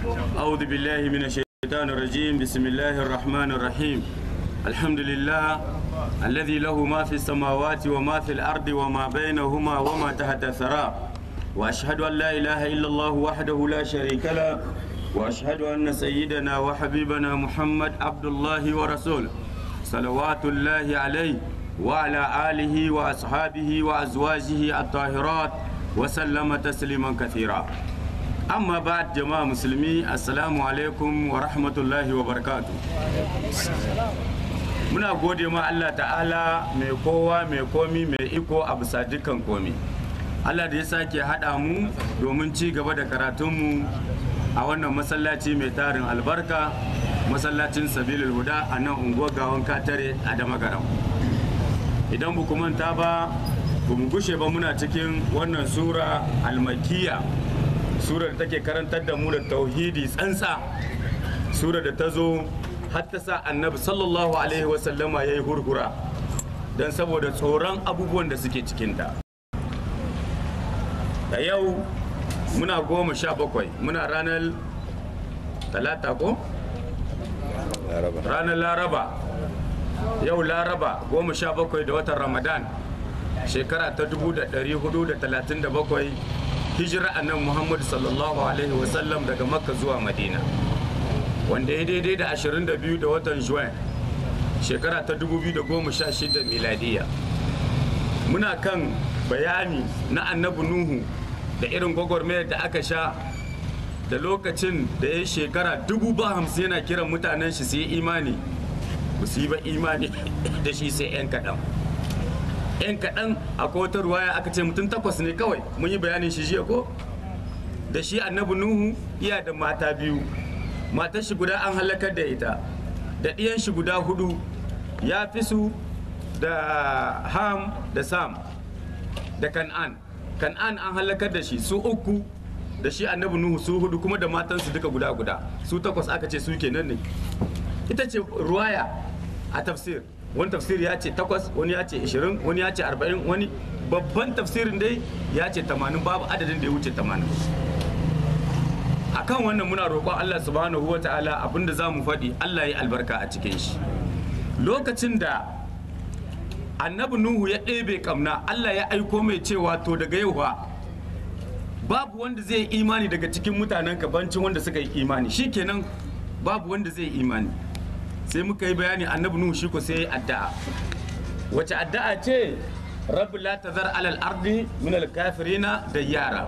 أعوذ بالله من الشيطان الرجيم بسم الله الرحمن الرحيم الحمد لله الذي له ما في السماوات وما في الأرض وما بينهما وما تحت الثرى وأشهد أن لا إله إلا الله وحده لا شريك له وأشهد أن سيدنا وحبيبنا محمد عبد الله ورسوله صلوات الله عليه وعلى آله وأصحابه وأزواجه الطاهرات وسلم تسليما كثيرا amma ba jama'a musulmi assalamu alaikum wa rahmatullahi wa barakatu muna gode ma Allah ta'ala mai kowa mai komi mai iko a bisa dukkan komi Allah da ya sake haɗa mu domin ci gaba da karatunmu a wannan masallaci mai tarin albarka masallacin sabilul huda a nan unguwar gawon katare a damagaram idan bu manta ba ba mu gushe ba muna cikin wannan sura almakiya surar da take karantar da mu da tauhidi tsantsa surar da ta zo har ta sa annabi sallallahu alaihi wasallama ya yi hurhura don saboda tsoron abubuwan da suke cikinta da yau muna goma sha bakwai muna ranar talata ko? ranar laraba yau laraba goma sha bakwai da watan ramadan shekara ta 1437 hijira annan muhammadu sallallahu alaihi wasallam daga makka zuwa madina wanda ya daidai da 22 da watan juin shekara ta 2016 miladiya muna kan bayani na annabi nuhu da irin gwagwarmayar da aka sha da lokacin da ya shekara dubu ba hamsin yana kiran mutanen shi su yi imani ba su yi ba imani da shi sai 'yan kaɗan 'yan kaɗan akwai wata ruwaya aka ce mutum takwas ne kawai mun yi bayanin shi jiya ko da shi annabi nuhu iya da mata biyu matar shi guda an halakar da ita da ɗiyan shi guda hudu ya fi su da ham da sam da kan'an kan'an an halakar da shi su uku da shi annabi nuhu su hudu kuma da matansu duka guda guda su takwas aka ce su kenan ne ita ce ruwaya a tafsir wani tafsir ya ce takwas wani ya ce ishirin wani ya ce arba'in wani babban tafsirin dai ya ce tamanin babu adadin da ya wuce tamanin akan wannan muna roƙon Allah subhanahu wa ta'ala abinda za mu faɗi Allah ya albarka a cikin shi lokacin da annabi nuhu ya ɗebe kamna Allah ya aiko mai cewa to daga yau babu wanda zai yi imani daga cikin mutanen kabancin wanda suka yi imani shikenan babu wanda zai yi imani sai muka yi bayani annabi nuhu shi ko sai yi addu'a wace addu'a ce rabbi la tazar alal ardi min al kafirina da yara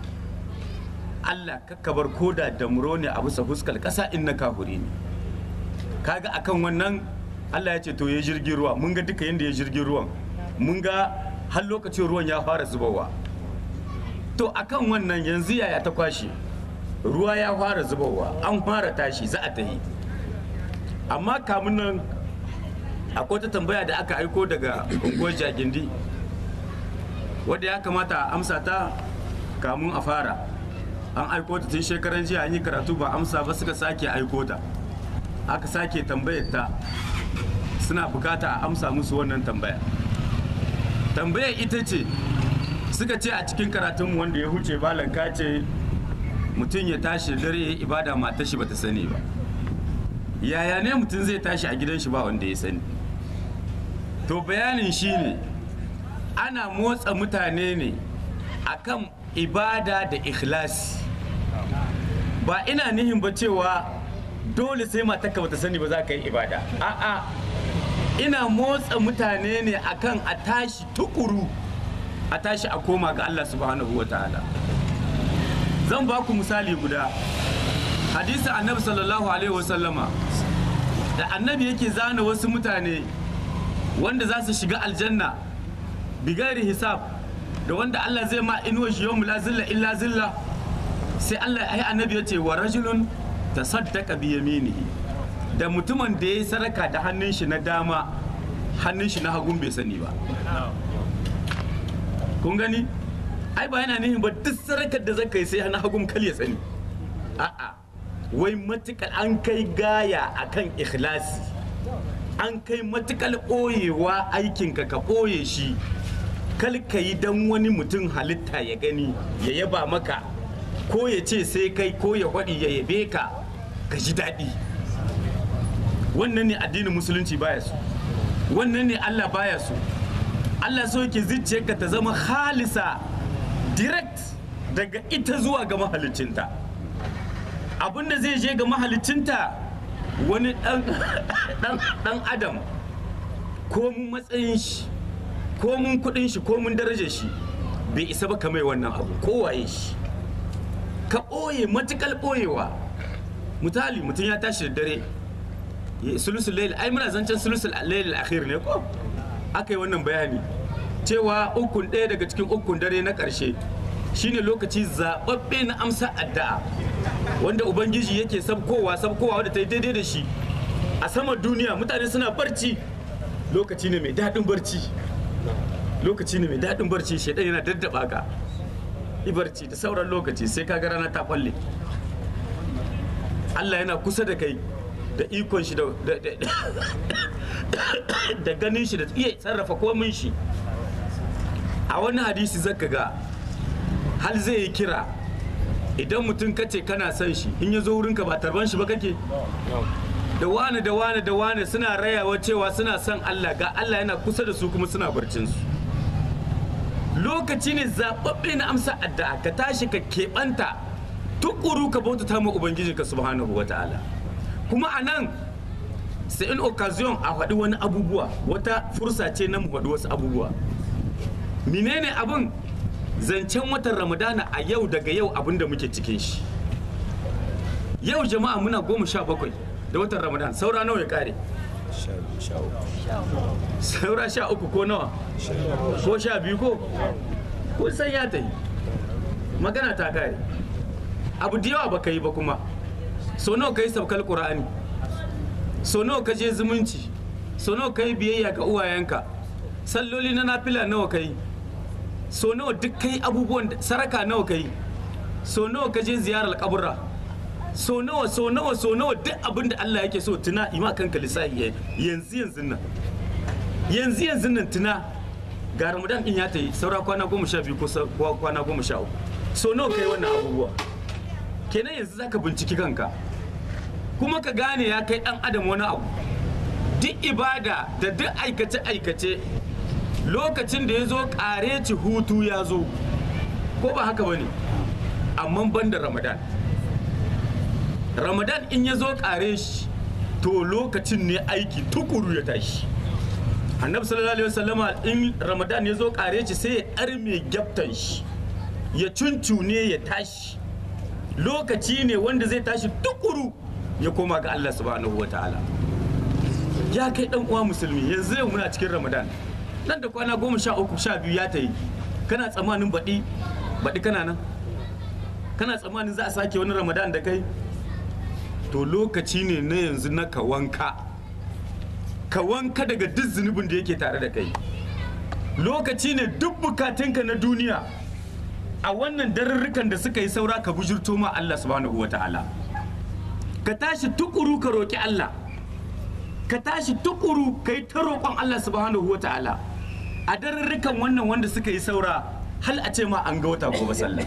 Allah kakkabar koda da muro ne a bisa fuskar kasa in na kafuri ne kaga akan wannan Allah ya ce to ya jirgin ruwa mun ga duka yanda ya jirgin ruwan mun ga har lokacin ruwan ya fara zubowa to akan wannan yanzu yaya ta kwashe ruwa ya fara zubowa an fara tashi za a tahi amma kamun nan akwai ta tambaya da aka aiko daga unguwar jagindi wadda ya kamata a amsa ta kamun a fara an aiko ta tun shekaran jiya an yi karatu ba amsa ba suka sake aiko ta aka sake tambayar ta suna bukata a amsa musu wannan tambaya tambayar ita ce suka ce a cikin karatunmu wanda ya huce balanka ce mutum ya tashi dare ya yi ibada mata shi bata sani ba yaya ne mutum zai tashi a gidan shi ba wanda ya sani to bayanin shi ne ana motsa mutane ne akan ibada da ikhlasi ba ina nihin ba cewa dole sai matarka bata sani ba za ka yi ibada a'a ina motsa mutane ne akan a tashi tukuru a tashi a koma ga Allah subhanahu wa ta'ala zan ba ku misali guda hadisi annabi sallallahu alaihi wasallama da annabi yake zana wasu mutane wanda za su shiga aljanna bigari hisab da wanda Allah zai ma inuwa shi yawmu la zilla illa zilla sai Allah ai annabi ya ce wa rajulun tasaddaqa bi yaminihi da mutumin da ya sadaka da hannun shi na dama hannun shi na hagun bai sani ba kun gani ai ba yana nihin ba duk sarakar da zaka yi sai na hagun kal ya sani a'a wai matukar an kai gaya akan ikhlasi an kai matukar ɓoyewa aikinka ka ɓoye shi kal ka yi dan wani mutum halitta ya gani ya yaba maka ko ya ce sai kai ko ya faɗi ya yabe ka ka ji daɗi wannan ne addinin musulunci baya so wannan ne Allah baya so Allah so yake zuciyarka ta zama halisa direct daga ita zuwa ga mahalicinta abinda zai je ga mahalicinta wani dan adam ko mun matsayin shi ko mun kudin shi ko mun darajar shi bai isa ba kamar wannan abu kowaye shi ka ɓoye matukal ɓoyewa misali mutum ya tashi da dare sulusul layl ai muna zancen sulusul layl akhir ne ko aka yi wannan bayani cewa ukun ɗaya daga cikin ukun dare na ƙarshe shine lokaci zaɓaɓɓe na amsa addu'a wanda ubangiji yake sabkowa sabkowa wadda ta yi daidai da shi a saman duniya mutane suna barci lokaci ne mai daɗin barci lokaci ne mai daɗin barci shaidan yana daddaba ka yi barci da sauran lokaci sai ka ga rana ta kwalle Allah yana kusa da kai da ikon shi da ganin shi da iya sarrafa komin shi a wani hadisi zaka ga hal zai yi kira idan mutum kace kana son shi in ya zo wurinka ba tarban shi ba kake da wane da wane da wane suna rayawa cewa suna son Allah ga Allah yana kusa da su kuma suna barcin su lokaci ne zaɓaɓɓe na amsa addu'a ka tashi ka keɓanta tukuru ka bautata ma ubangijinka subhanahu wa ta'ala kuma a nan sai in occasion a faɗi wani abubuwa wata fursa ce na mu faɗi wasu abubuwa menene abin zancen watan ramadana a yau daga yau abin da muke cikin shi yau jama'a muna goma sha bakwai da watan ramadan saura nawa ya kare saura sha uku ko nawa ko sha biyu ko ko san ya ta yi magana ta kare abu da yawa baka yi ba kuma so nawa ka yi sabkal qur'ani so nawa ka je zumunci so nawa ka yi biyayya ga uwayenka salloli na nafila nawa ka yi so nawa duk kai abubuwan saraka nawa ka yi so nawa ka je ziyarar kaburra so nawa so nawa so nawa duk abin da Allah yake so tuna ima kanka lissafi yanzu yanzu nan yanzu yanzu nan tuna ga ramadan din ya ta yi saura kwana goma sha biyu ko kwana goma sha uku so nawa kai wannan abubuwa kenan yanzu zaka binciki kanka kuma ka gane ya kai dan adam wani abu duk ibada da duk aikace aikace lokacin da ya zo ci hutu ya zo ko ba haka bane amma ban da ramadan ramadan in ya zo kare shi to lokacin ne aiki tukuru ya tashi annabi sallallahu alaihi wasallama in ramadan ya zo kare shi sai ya arme gyaftan shi ya cuncune ya tashi lokaci ne wanda zai tashi tukuru ya koma ga Allah subhanahu wataala ya kai dan uwa musulmi yanzu yau muna cikin ramadan nan da kwana goma sha uku sha biyu ya ta yi kana tsammanin baɗi baɗi kana nan kana tsammanin za a sake wani ramadan da kai to lokaci ne na yanzu na ka wanka ka wanka daga duk zunubin da yake tare da kai lokaci ne duk bukatunka na duniya a wannan darurrukan da suka yi saura ka bujurto ma Allah subhanahu wata'ala ka tashi tukuru ka roƙi Allah ka tashi tukuru ka yi ta roƙon Allah subhanahu wata'ala a darurrukan wannan wanda suka yi saura hal a ce ma an ga wata gobe sallah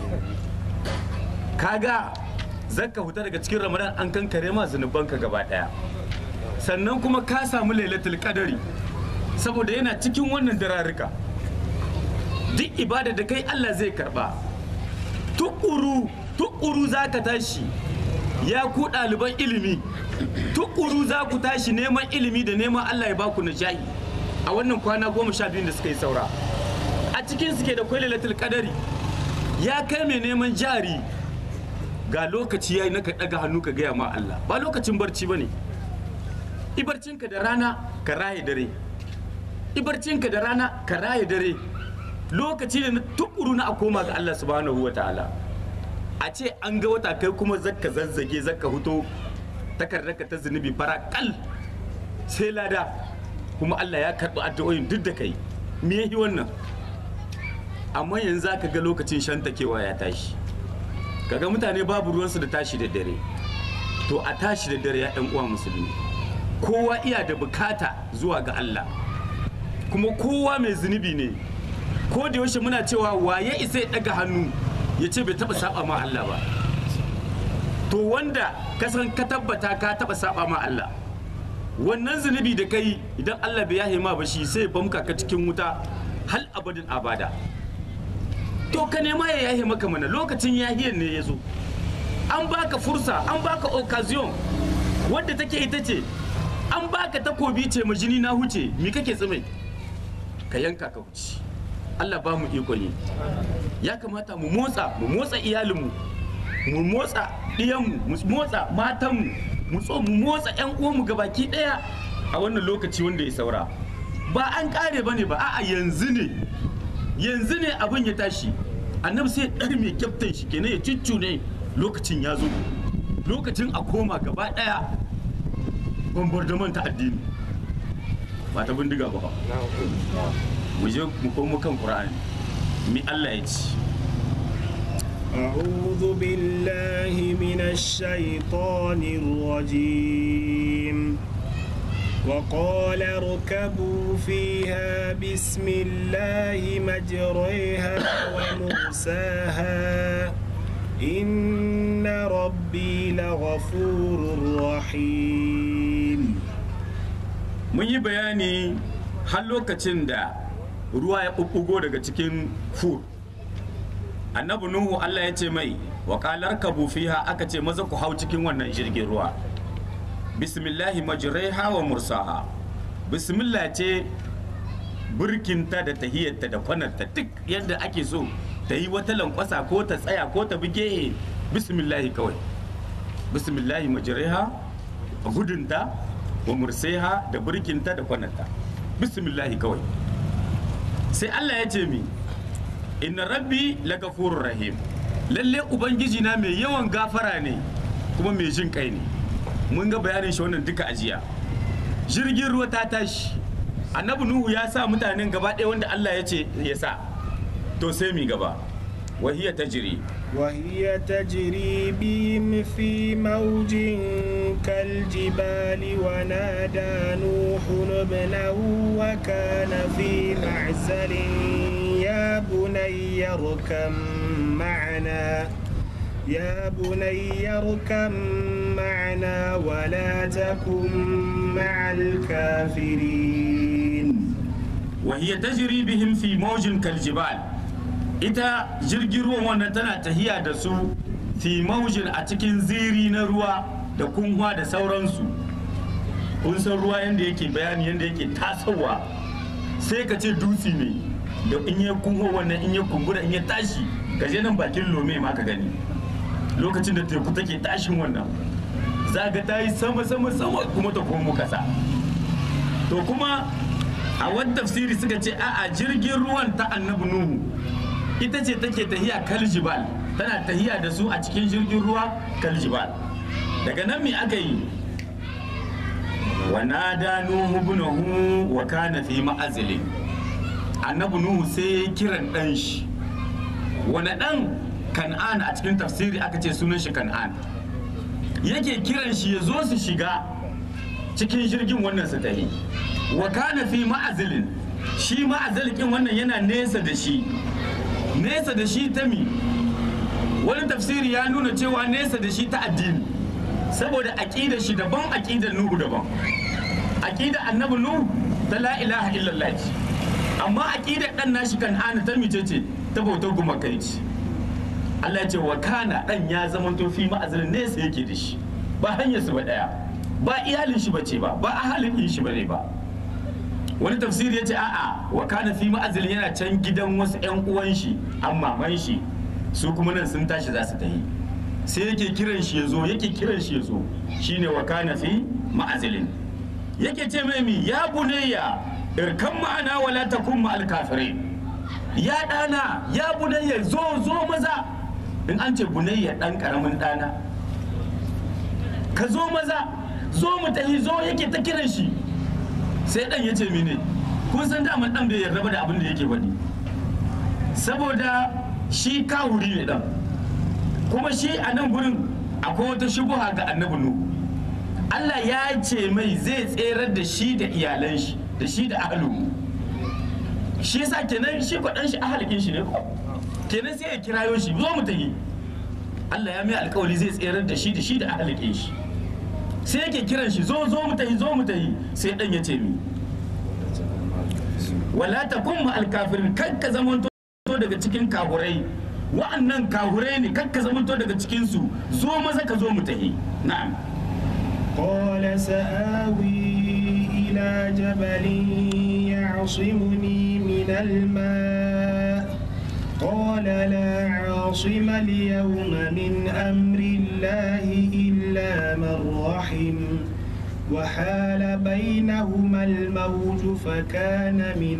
kaga zaka huta daga cikin ramadan an kankare ma zunubanka gaba daya sannan kuma ka samu lailatul qadari saboda yana cikin wannan dararruka duk ibada da kai Allah zai karba tukuru tukuru zaka tashi ya ku ɗaliban ilimi tukuru za ku tashi neman ilimi da neman Allah ya baku nishaɗi a wannan kwana goma sha biyu da suka yi saura a cikin suke da kwai lailatul qadari ya kai mai neman jari ga lokaci yayi naka daga hannu ka gaya ma Allah ba lokacin barci bane ibarcinka da rana ka raye dare ibarcinka da rana ka raye dare lokaci ne na tukuru na a koma ga Allah subhanahu wataala a ce an ga wata kai kuma zakka zazzage zakka huto takardarka ta zunubi fara kal sai lada kuma Allah ya karɓi addu'o'in duk da kai me yayi wannan amma yanzu ka ga lokacin shantakewa ya tashi kaga mutane babu ruwansu da tashi da dare to a tashi da dare ya ɗan uwa musulmi kowa iya da bukata zuwa ga Allah kuma kowa mai zunubi ne ko da yaushe muna cewa waye isa ya ɗaga hannu ya ce bai taɓa saba ma Allah ba to wanda ka san ka tabbata ka taba saba ma Allah wannan zunubi da kai idan Allah bai yahe ma ba shi sai bamka ka cikin wuta hal abadin abada to ka nema ya yahe maka mana lokacin yahiyar ne ya zo an baka fursa an baka occasion wadda take ita ce an baka takobi ce ma jini na huce mi kake tsimai ka yanka ka huce Allah ba mu ikon yi ya kamata mu motsa mu motsa iyalinmu mu motsa ɗiyanmu mu motsa matanmu mu tso mu motsa ƴan uwanmu gabaki ɗaya a wannan lokaci wanda ya saura ba an ƙare bane ba a'a yanzu ne yanzu ne abin ya tashi annabi sai ɗar mai kyaftan shi kenan ya ne lokacin ya zo lokacin a koma gaba ɗaya bombardement ta addini ba ta bindiga ba mu je mu komo kan qur'ani mi Allah ya ci أعوذ بالله من الشيطان الرجيم وقال اركبوا فيها بسم الله مجريها ومرساها إن ربي لغفور رحيم mun yi bayani har lokacin da ruwa ya ɓuɓɓugo daga cikin fur annabi nuhu allah ya ce mai wakalar kabu fiha aka ce maza ku hau cikin wannan jirgin ruwa bismillahi majraiha wa mursaha bismillah ce burkinta da tahiyarta da kwanarta duk yadda ake so ta yi wata lankwasa ko ta tsaya ko ta buge bismillahi kawai bismillahi majraiha gudunta wa murseha da burkinta da kwanarta bismillahi kawai sai Allah ya ce mi inna rabbi lagafurur rahim lalle ubangiji na mai yawan gafara ne kuma mai jin kai ne mun ga bayanin shi wannan duka ajiya jirgin ruwa ta tashi annabi nuhu ya sa mutanen gaba ɗaya wanda Allah ya ce ya sa to sai mi gaba wahiya tajri وهي تجري بهم في موج كالجبال ونادى نوح ابنه وكان في معزل يا بني اركم معنا يا بني اركم معنا ولا تكن مع الكافرين وهي تجري بهم في موج كالجبال ita jirgin ruwan wannan tana tahiya da su fi maujin a cikin ziri na ruwa da kunwa da sauransu kun san ruwa yadda yake bayani yadda yake tasowa sai ka ce dutse ne da in ya kunwa wannan in ya kumbura in ya tashi ka je nan bakin lome ma ka gani lokacin da teku take tashin wannan za ga ta yi sama sama sama kuma ta komo kasa to kuma a wani tafsiri suka ce a'a jirgin ruwan ta annabi nuhu ita ce take tahiya kaljibal tana tahiya da su a cikin jirgin ruwa kaljibal daga nan me aka yi wa nada nuhu ibnahu wa kana fi ma'azili annabi nuhu sai kiran dan shi wani dan kan'an a cikin tafsiri aka ce sunan shi kan'an yake kiran shi ya zo su shiga cikin jirgin wannan su tahi wa kana fi ma'azilin shi ma'azilikin wannan yana nesa da shi nesa da shi ta mi wani tafsiri ya nuna cewa nesa da shi ta addini saboda aƙida shi daban aƙidar nuhu daban aƙida annabi nuhu ta la ilaha illallah ce amma aƙidar ɗan nashi kan ana ta mice ce ta bautar gumakai ce Allah ce wa kana ɗan ya zama to fi ma'azalin nesa yake da shi ba hanyar su ba ɗaya ba iyalin shi bace ba ba ahalin shi bane ba wani tafsiri ya ce a'a wa kana fi ma'azil yana can gidan wasu 'yan uwan shi an maman shi su kuma nan sun tashi za su tafi sai yake kiran shi ya zo yake kiran shi ya zo shine wa kana fi ma'azilin yake ce mai mi ya bunayya irkan ma'ana wala takun ma'al kafirin ya dana ya bunayya zo zo maza in an ce bunayya dan karamin dana ka zo maza zo mu tafi zo yake ta kiran shi sai dan ya ce mene kun san daman dan bai yarda ba da abin da yake faɗi saboda shi kawuri ne dan kuma shi a nan gurin akwai wata shubuha ga annabi nuhu Allah ya ce mai zai tserar da shi da iyalan shi da shi da ahlu shi yasa kenan shi kwaɗan shi ahalikin shi ne ko kenan sai ya kirayo shi zo mu tafi Allah ya mai alkawari zai tserar da shi da shi da ahalin shi sai yake kiran shi zo zo mu tahi zo mu tahi sai dan ya ce mi wala takun ma alkafirin kan ka zamanto daga cikin kahurai wa'annan kahurai ne kan ka zamanto daga cikin su zo maza ka zo mu tahi na'am قال سآوي إلى جبل يعصمني من الماء قال لا عاصم اليوم من أمر الله إلا من رحم وحال بينهما الموج فكان من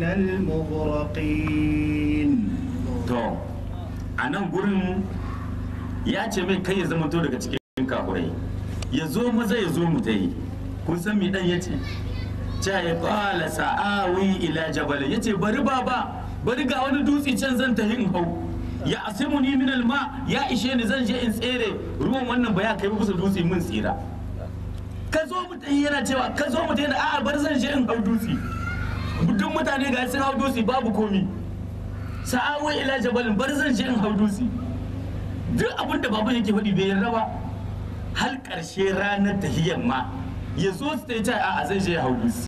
المغرقين to a nan gurin ya ce mai kai ya zamanto daga cikin kahurai ya zo maza ya zo mu ta yi kun san me dan yace cha ya qala sa'awi ila jabal yace bari baba bari ga wani dutse can zan tafi in hau ya asimuni min alma ya ishe ni zan je in tsere ruwan wannan ba ya kai kusa dutse mun tsira ka zo mu tafi yana cewa ka zo mu tafi da a'a bar zan je in hau dutse duk mutane ga sun hau dutse babu komi sa'awi ila jabalin bar zan je in hau dutse duk abin da baban yake faɗi bai yarda ba har ƙarshe ranar tahiyyar ma ya zo su ta yi ta a zai je hau dutse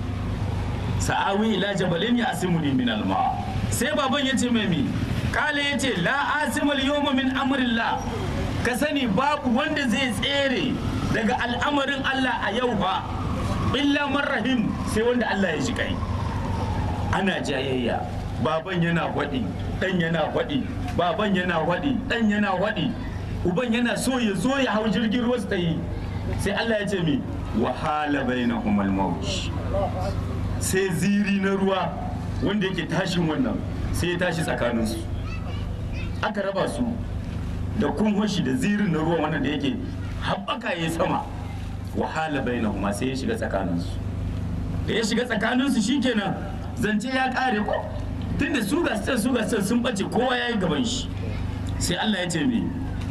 sa'awi ila jabalin ya asimu ni min alma sai baban ya ce mai mi kale ya ce la asimul yawma min amrillah ka sani babu wanda zai tsere daga al'amarin Allah a yau ba illa man rahim sai wanda Allah ya shi kai ana jayayya baban yana faɗi ɗan yana faɗi baban yana faɗi ɗan yana faɗi uban yana so ya zo ya hau jirgin ruwa su ta yi sai Allah ya ce mi wahala bainahum al-mawj sai ziri na ruwa wanda yake tashin wannan sai ya tashi tsakaninsu aka raba su da kunhoshi da zirin na ruwa wannan da yake haɓaka ya sama wahala bainahuma sai ya shiga tsakaninsu da ya shiga tsakaninsu shikenan zance ya kare ko tunda su ga su ga sun bace kowa ya yi gaban shi sai Allah ya ce me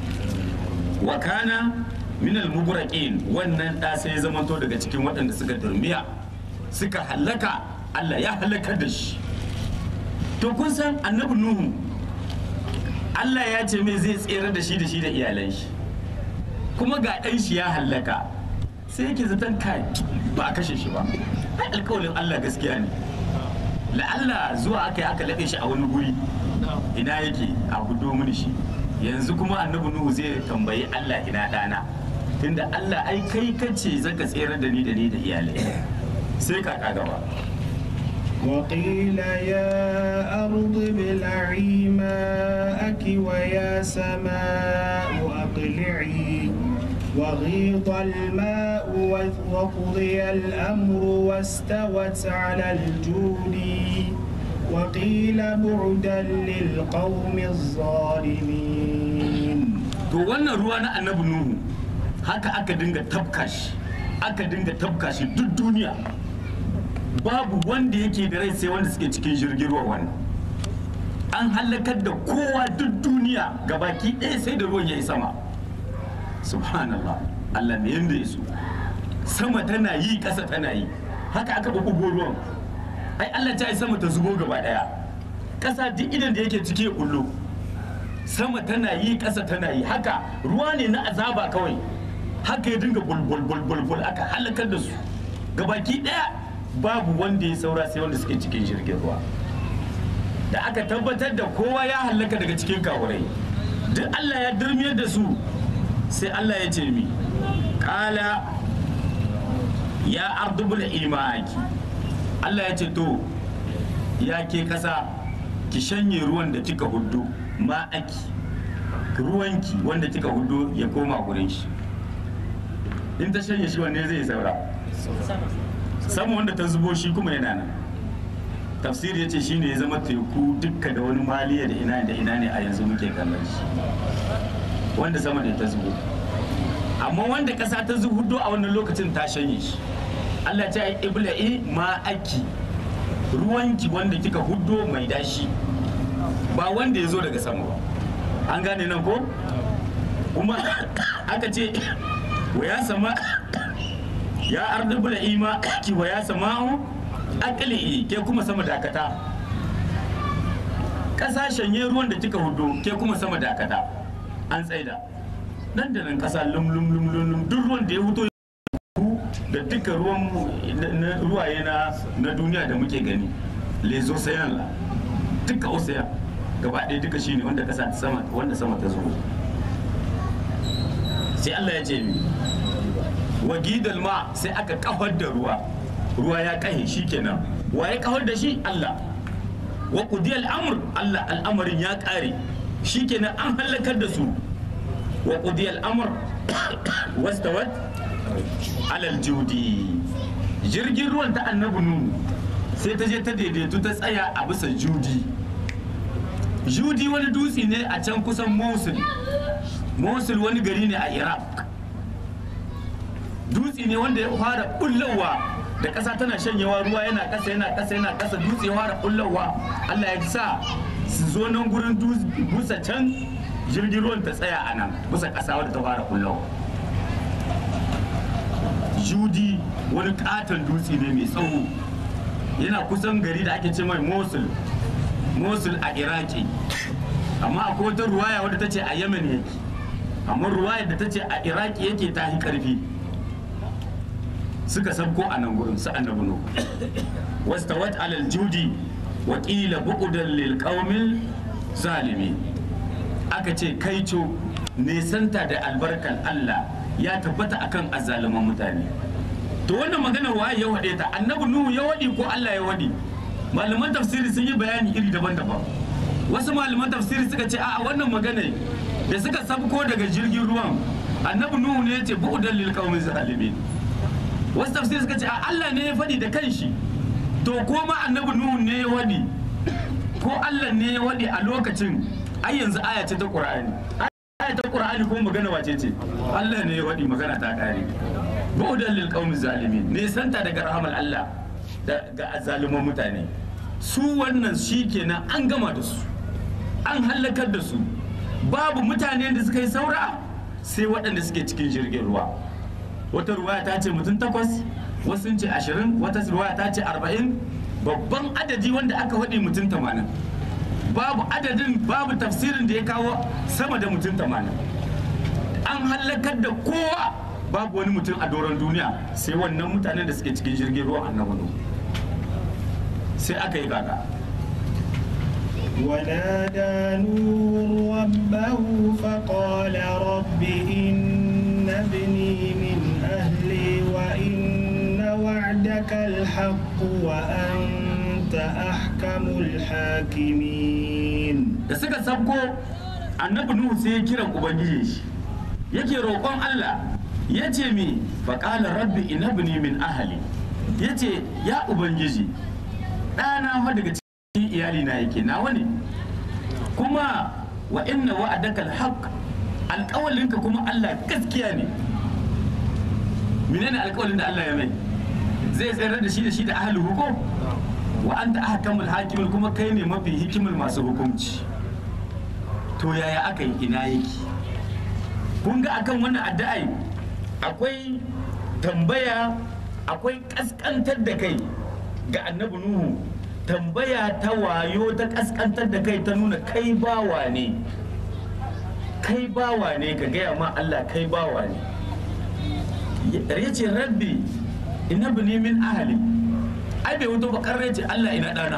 wa kana min al wannan da sai ya zamanto daga cikin waɗanda suka durmiya suka halaka Allah ya halakar da shi to kun san annabi nuhu Allah ya ce mai zai tsere da shi da shi da iyalan shi kuma ga ɗan shi ya halaka sai yake zaton kai ba a kashe shi ba ai alkawalin Allah gaskiya ne la'alla zuwa aka yi aka laɗe shi a wani guri ina yake a gudo mini shi yanzu kuma annabi nuhu zai tambayi Allah ina ɗana tunda Allah ai kai kace zaka tsere da ni da ni da iyalai sai kaka gaba وقيل يا أرض ابلعي ماءك ويا سماء أقلعي وغيض الماء وقضي الأمر واستوت على الجود وقيل بعدا للقوم الظالمين to wannan ruwa na annabi nuhu haka aka dinga tabka shi aka dinga tabka shi duk duniya babu wanda yake da rai sai wanda suke cikin jirgin ruwa wannan an halakar da kowa duk duniya gabaki ɗaya sai da ruwan ya yi sama subhanallah Allah ne yanda ya so sama tana yi ƙasa tana yi haka aka bubugo ruwan ai Allah ta yi sama ta zubo gaba ɗaya ƙasa duk idan da yake cike kullu sama tana yi ƙasa tana yi haka ruwa ne na azaba kawai haka ya dinga bulbul bulbul bul aka halakar da su gabaki ɗaya babu wanda ya saura sai wanda suke cikin jirgin ruwa da aka tabbatar da kowa ya halaka daga cikin kawurai duk Allah ya durmiyar da su sai Allah ya ce mi kala ya ardubul imaki Allah ya ce to ya ke kasa ki shanye ruwan da kika hudu ma'aki ruwanki wanda kika hudu ya koma gurin shi in ta shanye shi wanne zai saura sama wanda ta zubo shi kuma yana nan tafsir ya ce shi ne ya zama teku dukka da wani maliya da ina da ina ne a yanzu muke kallon shi wanda sama da ta zubo amma wanda ƙasa ta zuhudo a wannan lokacin ta shanye shi Allah ta yi ibla'i ma aki ruwanki wanda kika huddo mai dashi ba wanda ya zo daga sama ba an gane nan ko kuma aka ce wa ya sama ya arda bula'i ma aki wa ya sama'u akali ke kuma sama dakata ƙasa shanye ruwan da kika hudu ke kuma sama dakata an tsaida nan da nan kasa lum lum lum lum lum duk ruwan da ya fito da duka ruwan na- ruwaye na na duniya da muke gani les océans la duka ocean gaba ɗaya duka shine wanda kasa ta sama wanda sama ta zo sai Allah ya ce mi wa gidal ma sai aka kafar da ruwa ruwa ya kahe shikenan wa ya kafar da shi Allah wa qudiyal amr Allah al'amarin ya kare shikenan an halakar da su wa qudiyal amr wastawat alal judi jirgin ruwan ta annabi nuhu sai ta je ta daidaitu ta tsaya a bisa judi judi wani dutse ne a can kusan mosul mosul wani gari ne a iraq dutse ne wanda ya fara bullowa da ƙasa tana shanyewa ruwa yana ƙasa yana ƙasa yana ƙasa dutse ya fara bullowa allah ya sa su zo nan gurin busa can jirgin ruwan ta tsaya a nan busa ƙasa wadda ta fara bullowa judi wani katon dutse ne mai tsawo yana kusan gari da ake ce mai mosul mosul a iraki amma akwai wata ruwaya wadda ta ce a yemen yake amma ruwayar da ta ce a iraki yake ta yi karfi suka sabko a nan gurin su annabi nu wastawat alal judi wa qila bu'dan lil qaumil zalimi aka ce kaico nesanta da albarkan Allah ya tabbata akan azzaluman mutane to wannan maganar waye ya wade ta annabi nuhu ya wadi ko Allah ya wadi malaman tafsiri sun yi bayani iri daban-daban wasu malaman tafsiri suka ce a'a wannan magana da suka sabko daga jirgin ruwan annabi nuhu ne ya ce bu'dan lil qaumil zalimin wasu tafsiri suka ce a Allah ne ya faɗi da kanshi to ko ma annabi nuhu ne ya waɗi ko Allah ne ya waɗi a lokacin ai yanzu aya ce ta Qur'ani aya ta Qur'ani kuma magana wace ce Allah ne ya waɗi magana ta kare bu'dan lil qaumi zalimin ne santa daga rahamal Allah da ga azzaluman mutane su wannan shikenan an gama da su an halakar da su babu mutane da suka yi saura sai waɗanda suke cikin jirgin ruwa wata ruwaya ta ce mutum takwas wasu sun ce ashirin wata ruwaya ta ce arba'in babban adadi wanda aka faɗi mutum tamanin babu adadin babu tafsirin da ya kawo sama da mutum tamanin an hallakar da kowa babu wani mutum a doron duniya sai wannan mutanen da suke cikin jirgin ruwa annabi nuhu sai aka yi kaka ونادى نوح ربه فقال رب إن ابني من أهلي وإن وعدك الحق وأنت أحكم الحاكمين da suka sabko annabi nuhu sai ya kiran ubangiji shi yake roƙon Allah ya ce mi faƙala rabbi inabni min ahali ya ce ya ubangiji ɗana fa daga cikin iyali na yake nawa ne kuma wa inna wa'adaka alhaq alƙawalinka kuma Allah gaskiya ne menene alƙawalin da Allah ya mai zai tsayar da shi da shi da ahli hukum wa anta ahkamul hakimin kuma kai ne mafi hikimar masu hukunci to yaya aka yi ina yake kun ga akan wannan addu'ai akwai tambaya akwai kaskantar da kai ga annabi nuhu tambaya ta wayo ta kaskantar da kai ta nuna kai bawa ne kai bawa ne ka gaya ma Allah kai bawa ne ya ce rabbi ina bini min ahali ai bai wuto bakar ce Allah ina dana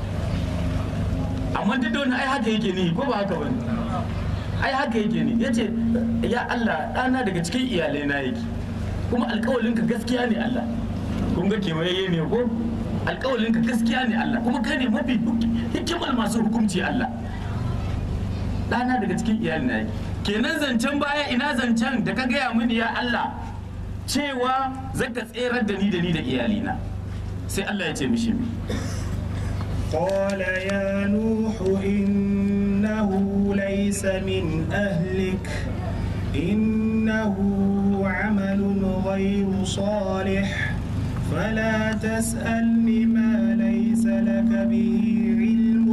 amma duk da wani ai haka yake ni ko ba haka bane ai haka yake ni yace ya Allah dana daga cikin iyalai na yake kuma alƙawalin ka gaskiya ne Allah kun ga kewaye ne ko alƙawalin ka gaskiya ne Allah kuma kai ne mafi hikimar masu hukunci Allah dana daga cikin iyalai na yake kenan zancen baya ina zancen da ka gaya mini ya Allah cewa zaka tserar da ni da ni da iyalina sai Allah ya ce mishi mi قال يا نوح إنه ليس من أهلك إنه عمل غير صالح فلا تسألني ما ليس لك به علم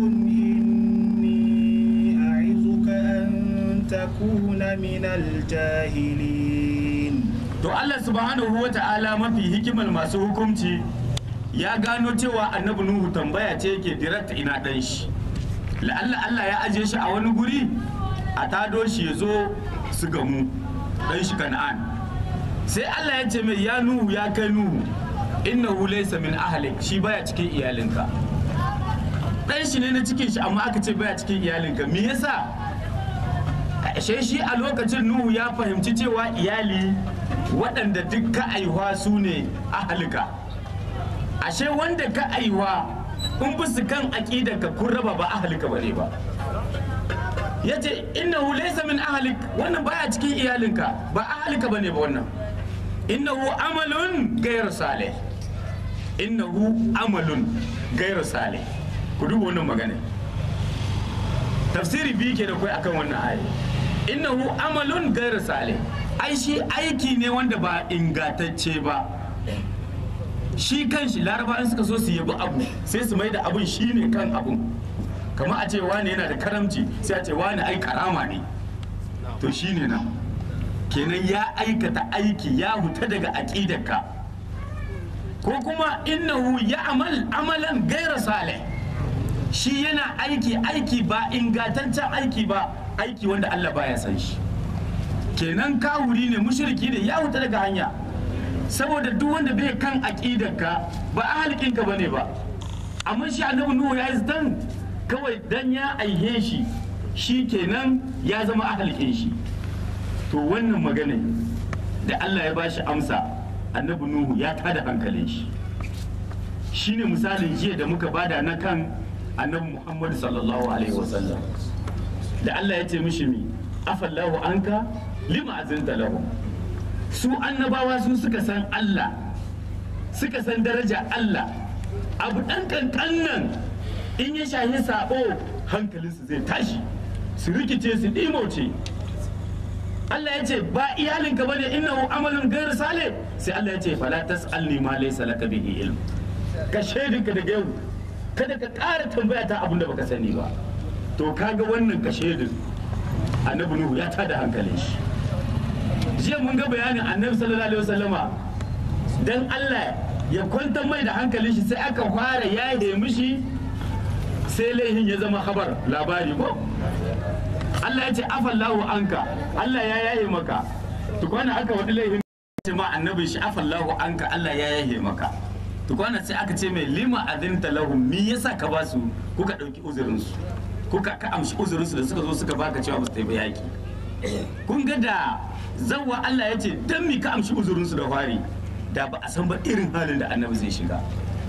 إني أعظك أن تكون من الجاهلين to Allah subhanahu wa ta'ala mafi hikimar masu hukunci ya gano cewa annabi nuhu tambaya ce yake direct ina dan shi la'alla Allah ya aje shi a wani guri a tado shi ya zo su gamu dan shi kan'an sai Allah ya ce mai ya nuhu ya kai nuhu innahu laysa min ahlik shi baya cikin iyalinka dan shi ne na cikin shi amma aka ce baya cikin iyalinka me yasa ashe shi a lokacin nuhu ya fahimci cewa iyali waɗanda duk ka aihuwa su ne ahalika ashe wanda ka aihuwa in bi su kan aƙidar ka kun raba ba ahalika ba ne ba ya ce innahu laysa min ahalik wannan baya cikin iyalinka ba ahalika ba ne ba wannan innahu amalun gairu salih innahu amalun gairu salih ku duba wannan magana tafsiri biyu ke da kai akan wannan aya innahu amalun gairu salih ai shi aiki ne wanda ba ingantacce ba shi kan shi laraba in suka so su yabi abu sai su mai da abun shi ne kan abun kamar a ce wani yana da karamci sai a ce wani ai karama ne to shi ne nan kenan ya aikata aiki ya huta daga aƙidarka ko kuma innahu ya amal amalan gaira salih shi yana aiki aiki ba ingantaccen aiki ba aiki wanda Allah baya san shi kenan kawuri ne mushriki ne ya huta daga hanya saboda duk wanda bai kan aqidarka ba ahlikinka bane ba amma shi annabi nuhu ya yi dan kawai dan ya aihe shi shi kenan ya zama ahlikin shi to wannan magana da Allah ya bashi amsa annabi nuhu ya tada hankalin shi shine misalin jiya da muka bada na kan annabi muhammadu sallallahu alaihi wasallam da Allah ya ce mishi mi afallahu anka lima azinta lahu su annabawa su suka san Allah suka san daraja Allah abu dan kankan nan in ya shahi sabo hankalinsu zai tashi su rikice su ɗimoce Allah ya ce ba iyalinka bane innahu amalun gairu salih sai Allah ya ce fala tas'alni ma laysa laka bihi ilm ka shaidinka daga yau kada ka ƙara tambaya ta abin da baka sani ba to kaga wannan ka shaidin annabi nuhu ya tada hankalin shi jiya mun ga bayanin annabi sallallahu alaihi wasallama dan Allah ya kwantar mai da hankalin shi sai aka fara yaye mishi sai laihin ya zama habar labari ko Allah ya ce afallahu anka Allah ya yaye maka tukwana aka wadi laihin ce ma annabi shi afallahu anka Allah ya yaye maka tukwana sai aka ce mai lima adinta lahum me yasa ka ba su kuka dauki uzurin su kuka ka amshi uzurin su da suka zo suka baka cewa ba su tafi yaki kun ga da zawwa Allah ya ce dan mi ka amshi uzurin su da fari da ba a san ba irin halin da annabi zai shiga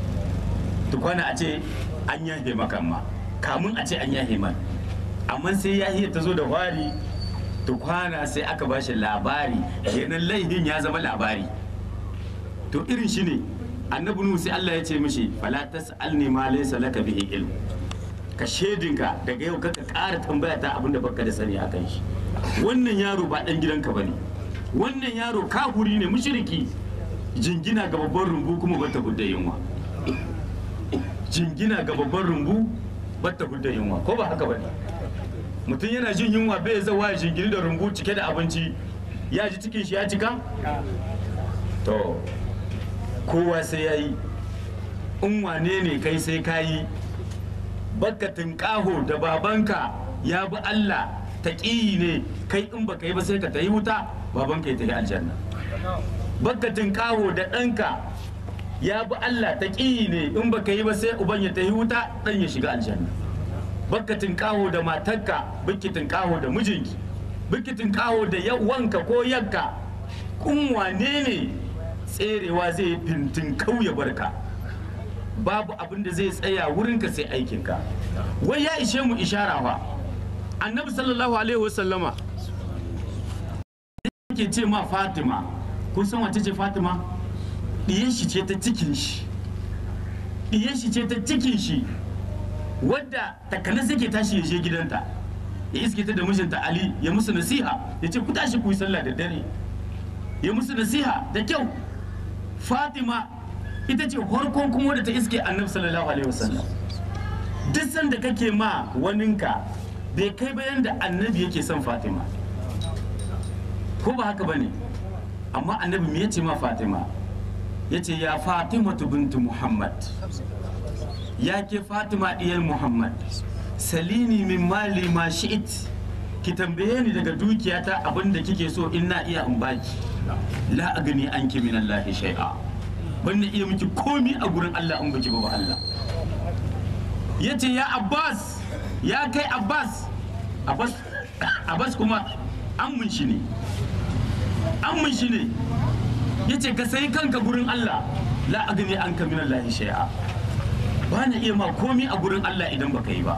tukwana a ce an yahe maka ma kamun a ce an yahe man amma sai yahiya ta zo da fari tukwana sai aka ba shi labari kenan laifin ya zama labari to irin shi ne annabi nuhu sai Allah ya ce mishi fala tas'alni ma laysa laka bihi ilm ka shedinka daga yau kaka ƙara tambaya ta abinda baka da sani akan shi wannan yaro ba dan gidanka bane wannan yaro kafuri ne mushriki jingina ga babban rumbu kuma bata hudda yunwa jingina ga babban rumbu bata hudda yunwa ko ba haka bane mutum yana jin yunwa bai zawa ya jingini da rumbu cike da abinci ya ji cikin shi ya cika to kowa sai ya yi in wane ne kai sai ka yi bakatin kaho da babanka ya bi Allah taƙiyi ne kai in baka yi ba sai ka ta yi wuta babanka ya tafi aljanna bakatin kaho da ɗanka ya bi Allah taƙiyi ne in baka yi ba sai uban ya tafi wuta ɗan ya shiga aljanna bakatin kaho da matarka bikitin kaho da mijinki bikitin kaho da yawanka ko yanka kun wane ne tserewa zai fintin kauye barka babu abin da zai tsaya wurinka sai aikinka wai ya ishe mu ishara fa annabi sallallahu alaihi wasallama yake ce ma fatima kun san wace ce fatima ɗiyan shi ce ta cikin shi ɗiyan shi ce ta cikin shi wadda takanas yake tashi ya je gidanta ya iske ta da mijinta ali ya musu nasiha ya ce ku tashi ku yi sallah da dare ya musu nasiha da kyau fatima ita ce farkon kuma da ta iske annabi sallallahu alaihi wasallam duk sanda kake ma waninka bai kai bayan da annabi yake son fatima ko ba haka bane amma annabi me yace ma fatima yace ya fatima bintu muhammad ya ke fatima diyar muhammad salini min mali ma shi'it ki tambaye ni daga dukiyata abin da kike so in na iya in baki la agni anki min Allah shay'a ban na iya miki komi a gurin Allah in baki ba Allah yace ya Abbas ya kai Abbas Abbas Abbas kuma an shi ne an shi ne yace ka sai kanka gurin Allah la agni anka min Allah shay'a ba na iya ma komi a gurin Allah idan baka yi ba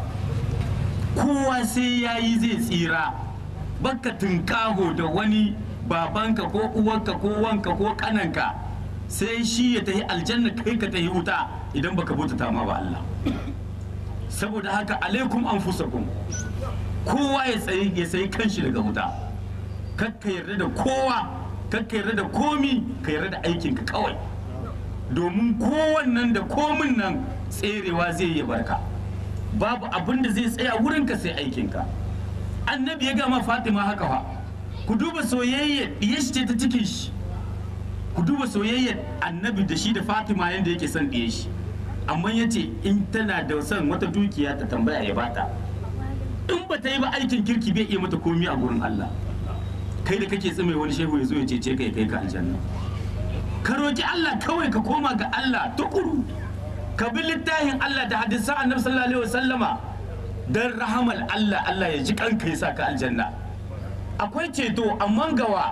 kowa sai ya yi zai tsira baka tunkaho da wani babanka ko uwanka ko wanka ko kananka sai shi ya tafi aljanna kai ka tafi wuta idan baka bautata ma ba Allah saboda haka alaikum anfusakum kowa ya tsayi ya sayi kanshi daga wuta kakka yarda da kowa kakka yarda da komi ka yarda da aikinka kawai domin kowannan da komin nan tserewa zai yi barka babu abin da zai tsaya wurinka sai aikinka annabi ya gama fatima haka fa ku duba soyayyar ɗiyar shi ce ta cikin shi ku duba soyayyar annabi da shi da fatima yadda yake son ɗiyar shi amma ya ce in tana da son wata dukiya ta tambaya ya bata in ba ta yi ba aikin kirki bai iya mata komi a gurin allah kai da kake tsime wani shehu ya zo ya cece ka ya kai ka aljanna ka roki allah kawai ka koma ga allah tukuru ka bi littafin Allah da hadisan annabi sallallahu alaihi wasallama dan rahamal Allah Allah ya ji kanka ya saka aljanna akwai ceto amma gawa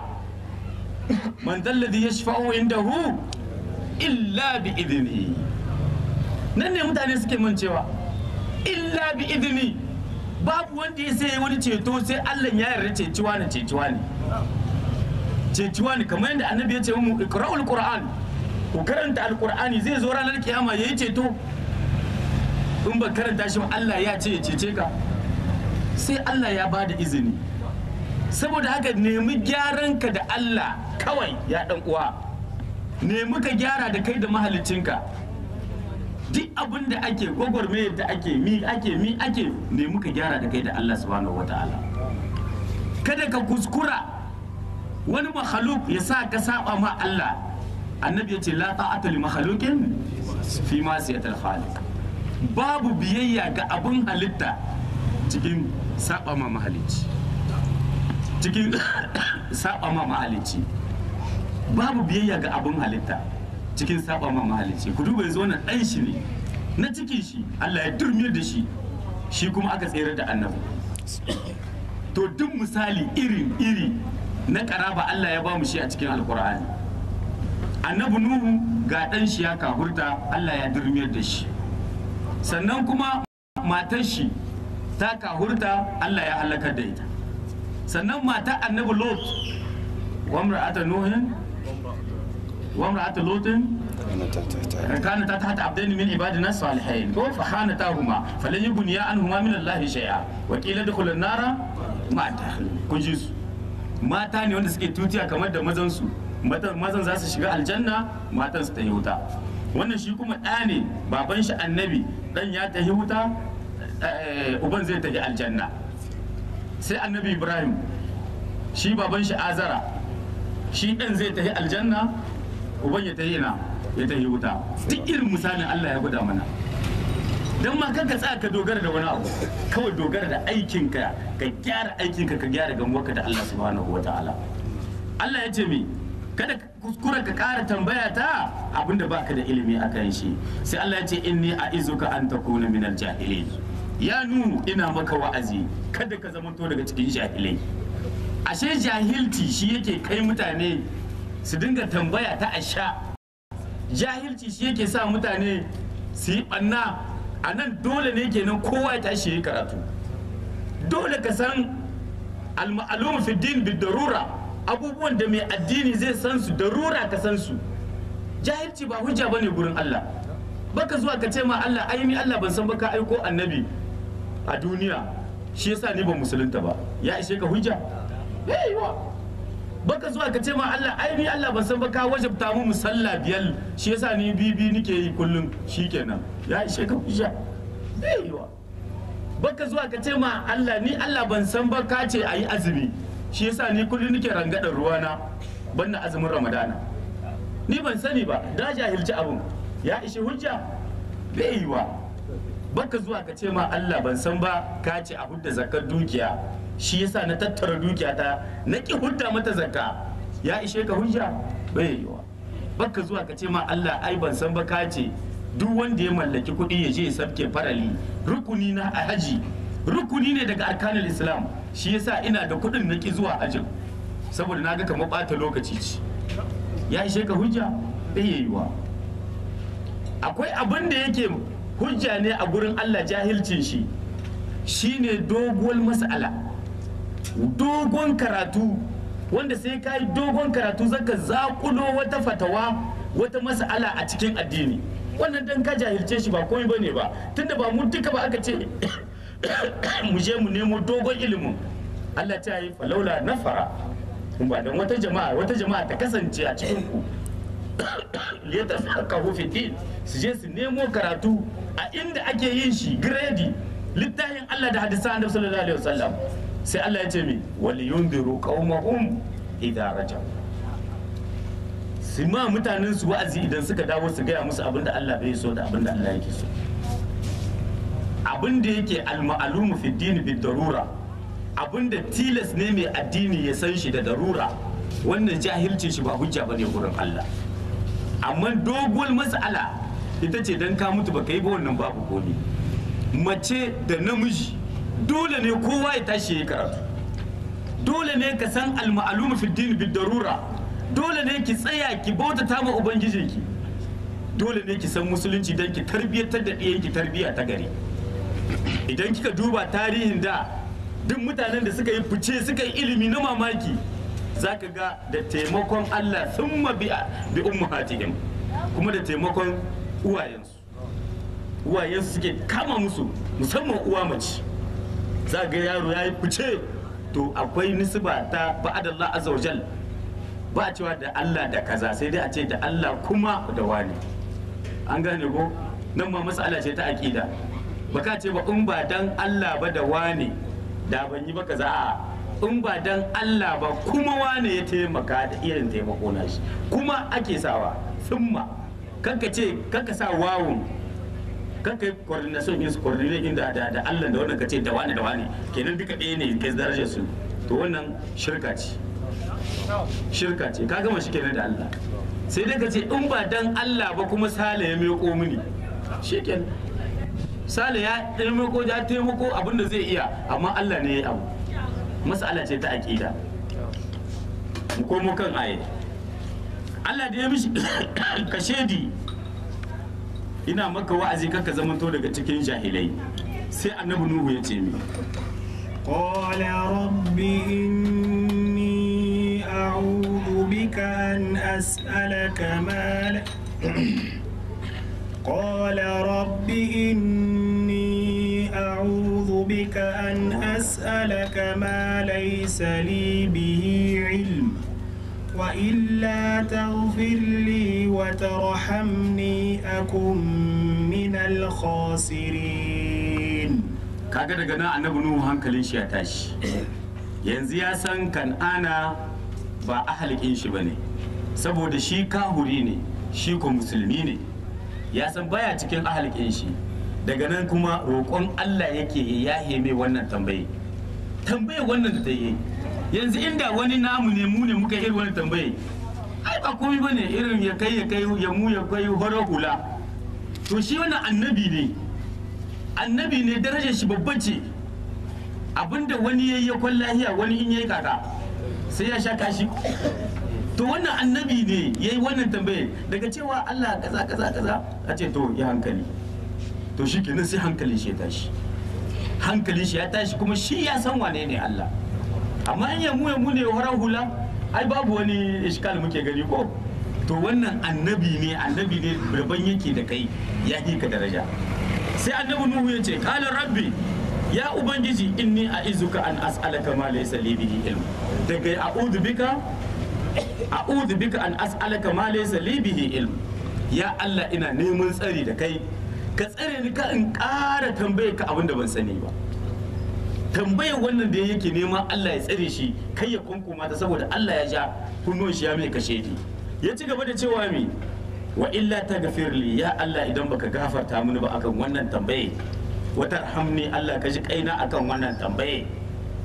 man dalladhi yashfa'u indahu illa bi idni nan ne mutane suke mancewa illa bi idni babu wanda ya sai wani ceto sai Allah ya yarda ceciwa ne ceciwa ne ceciwa ne kamar yadda annabi ya ce mu ikra'ul qur'an ku karanta alkur'ani zai zo ranar kiyama ya yi ceto in ba karanta shi ba Allah ya ce ya cece ka sai Allah ya bada izini saboda haka nemi gyaran ka da Allah kawai ya dan uwa nemi ka gyara da kai da mahalicinka duk abin da ake gwagwarmayar da ake mi ake mi ake nemi ka gyara da kai da Allah subhanahu wataala kada ka kuskura wani makhluk ya sa ka saba ma Allah annabi ya ce la ta'ata li makhluqin fi ma siyatal khaliq babu biyayya ga abun halitta cikin saba ma mahalicci cikin saba ma mahalicci babu biyayya ga abun halitta cikin saba ma mahalicci ku duba yanzu wannan dan shi ne na cikin shi Allah ya durmiyar da shi shi kuma aka tsere da annabi to duk misali iri iri na karaba Allah ya ba mu shi a cikin alkur'ani annabi nuhu ga ɗan shi ya kahurta allah ya durmiyar da shi sannan kuma matar shi ta kahurta allah ya halakar da ita sannan matar annabi lot wamra'ata nuhin wamra'ata lotin كانت تحت عبدين من عبادنا الصالحين فخانتاهما فلن يغنيا عنهما من الله شيئا وقيل ادخل النار مع الداخل كجيس mata ne wanda suke tutiya kamar da mazansu mazan za su shiga aljanna matan su ta yi wuta wannan shi kuma ɗa ne baban shi annabi ɗan ya ta yi wuta uban zai tafi aljanna sai annabi ibrahim shi baban shi azara shi ɗan zai tafi aljanna uban ya tafi ina ya tafi wuta duk irin misalin allah ya gwada mana don ma kanka tsaya ka dogara da wani abu kawai dogara da aikinka ka gyara aikinka ka gyara gamuwarka da Allah subhanahu wataala Allah ya ce mi kada ka kuskura ka ƙara tambaya ta abinda baka da ilimi a kan shi sai Allah ya ce inni a'izuka an takuna min jahilin ya nuhu ina maka wa'azi kada ka zamanto daga cikin jahilai ashe jahilci shi yake kai mutane su dinga tambaya ta asha jahilci shi yake sa mutane su yi ɓanna a nan dole ne kenan kowa ya tashi yi karatu dole ka san al-ma'lum fi din bi darura abubuwan da mai addini zai san su darura ka san su jahilci ba hujja bane gurin Allah baka zuwa ka ce ma Allah ai ni Allah ban san baka aiko annabi a duniya shi yasa ni ban musulunta ba ya ishe ka hujja yayiwa baka zuwa ka ce ma Allah ai ni Allah ban san baka wajabta mu musalla biyar shi yasa ni bibi nike yi kullum shikenan ya ishe ka hujja yayiwa baka zuwa ka ce ma Allah ni Allah ban san ba ka ce ayi azumi shi yasa ni kullum nike rangadar ruwana banna azumin ramadana ni ban sani ba da jahilci abun ya ishe hujja bai yiwa baka zuwa ka ce ma Allah ban san ba ka ce a hudda zakar dukiya shi yasa na tattara dukiyata na ki hudda mata zakka ya ishe ka hujja bai yiwa baka zuwa ka ce ma Allah ai ban san ba ka ce duk wanda ya mallaki kuɗi ya je ya sabke farali rukuni na a haji rukuni ne daga arkanul islam shi yasa ina da kuɗin na ki zuwa hajjin saboda na ga kamar ɓata lokaci ce ya ishe ka hujja bai yiwa akwai abin da yake hujja ne a gurin Allah jahilcin shi shine doguwar mas'ala dogon karatu wanda sai ka yi dogon karatu zaka zakulo wata fatawa wata mas'ala a cikin addini wannan dan ka jahilce shi ba komai bane ba tunda ba mu duka ba aka ce mu je mu nemo dogon ilimin Allah ta yi falaula nafara ba dan wata jama'a wata jama'a ta kasance a cikin ku liyata faqahu fi din su je su nemo karatu a inda ake yin shi gredi littafin Allah da hadisan Annabi sallallahu alaihi wasallam sai Allah ya ce mi wal yundiru qaumahum idza rajau su ma mutanen su wa'azi idan suka dawo su gaya musu abin da Allah bai so da abin da Allah yake so abin da yake al-ma'lumu fi din bi darura abin da tilas ne mai addini ya san shi da darura wannan jahilcin shi ba hujja bane gurin Allah amma doguwar mas'ala ita ce dan ka mutu baka yi ba wannan babu komi mace da namiji dole ne kowa ya tashi ya karatu dole ne ka san al-ma'lumu fi din bi darura dole ne ki tsaya ki bautata ma ubangijinki dole ne ki san musulunci don ki tarbiyyatar da ɗiyanki tarbiyya ta gari idan kika duba tarihin da duk mutanen da suka yi fice suka yi ilimi na mamaki za ka ga da taimakon Allah sun bi bi ummahatihim kuma da taimakon uwayensu uwayensu suke kama musu musamman uwa mace za ga yaro ya yi fice to akwai nisba ta ba'adallah azza wajal ba a cewa da Allah da kaza sai dai a ce da Allah kuma da wani an gane ko nan ma mas'ala ce ta aqida baka ce ba in ba dan Allah ba da wani da ban yi ba kaza a in ba dan Allah ba kuma wane ya taimaka da irin taimako na shi kuma ake sawa summa kanka ce kanka sa wawun kanka yi coordination yin su coordinate da da da Allah da wannan ka ce da wani da wani kenan duka ɗaya ne kai darajar su to wannan shirka ce shirka ce ka gama shi kenan da Allah sai dai ka ce in ba dan Allah ba kuma sale ya meko mini shikenan sale ya taimako ya taimako abin da zai iya amma Allah ne ya abu mas'ala ce ta aqida mu komo kan aye Allah da ya mishi kashedi ina maka wa'azi kaka zamanto daga cikin jahilai sai annabi nuhu ya ce mi قال رب إني أعوذ بك أن أسألك ما ل... قال رب إني أعوذ بك أن أسألك ما ليس لي به علم وإلا تغفر لي وترحمني أكن من الخاسرين kaga daga nan annabi nuhu hankalin shi ya tashi yanzu ya san kan'ana ba ahalikin shi bane saboda shi kahuri ne shi ko musulmi ne ya san baya cikin ahalikin shi daga nan kuma roƙon Allah yake ya mai wannan tambaye tambaye wannan da ta yi yanzu inda wani namu ne mu ne muka irin wani tambaye ai ba komai bane irin ya kai ya kai ya mu ya kai horo hula to shi wannan annabi ne annabi ne darajar shi babban ce abinda wani yayi ya kwan lahiya wani in yayi kaka sai ya sha kashi to wannan annabi ne yayi wannan tambaye daga cewa Allah kaza kaza kaza a ce to ya hankali to shi kenan sai hankalin shi ya tashi hankalin shi ya tashi kuma shi ya san wane ne Allah amma in yamu yamu ne horar hula ai babu wani iskal muke gani ko to wannan annabi ne annabi ne rabon yake da kai ya ka daraja sai annabi nuhu ya ce kala rabbi ya ubangiji inni a izuka an as'alaka ma laysa li bihi ilm daga a'udhu bika a'udhu bika an as'alaka ma laysa li bihi ilm ya Allah ina neman tsari da kai ka tsare ni ka in ƙara tambaye ka abin da ban sani ba tambayar wannan da yake neman Allah ya tsare shi kai ya kunkuma ta saboda Allah ya ja kunnon shi ya mai kashe ni ya ci gaba da cewa mi wa illa ta gafirli ya Allah idan baka gafarta mini ba akan wannan tambaye wata hamni Allah ka ji kaina akan wannan tambaye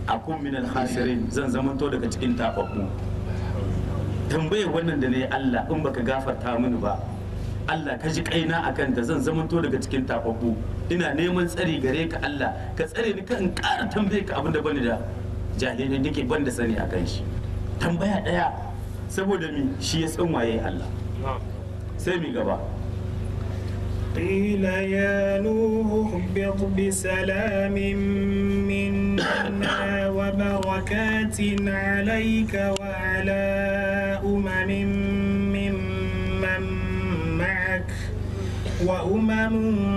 akun min al-khasirin zan zamanto daga cikin tababbu tambayar wannan da ne Allah in baka gafarta mini ba Allah ka ji kaina akan da zan zamanto daga cikin tababbu ina neman tsari gare ka Allah ka tsare ni kan ƙara tambaye ka abin da bani da jahilai nake ban da sani akan shi tambaya daya saboda mi shi ya san waye Allah sai mi gaba قيل يا نوح اهبط بسلام منا وبركات عليك وعلى أمم ممن معك وأمم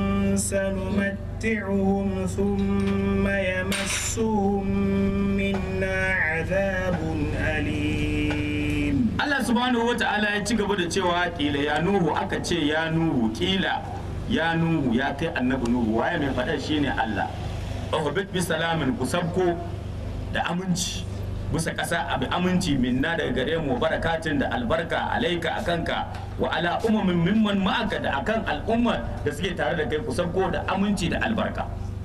سنمتعهم ثم يمسهم منا عذاب أليم Allah subhanahu wa ta'ala ya ci gaba da cewa kila ya nuhu aka ce ya nuhu kila ya nuhu ya kai annabi nuhu waye mai faɗa shine Allah uhbit bi salamin ku sabko da aminci bisa ƙasa abu aminci minna daga gare mu barakatin da albarka alaika akanka wa ala umamin mimman ma'aka da akan al'umma da suke tare da kai ku sabko da aminci da albarka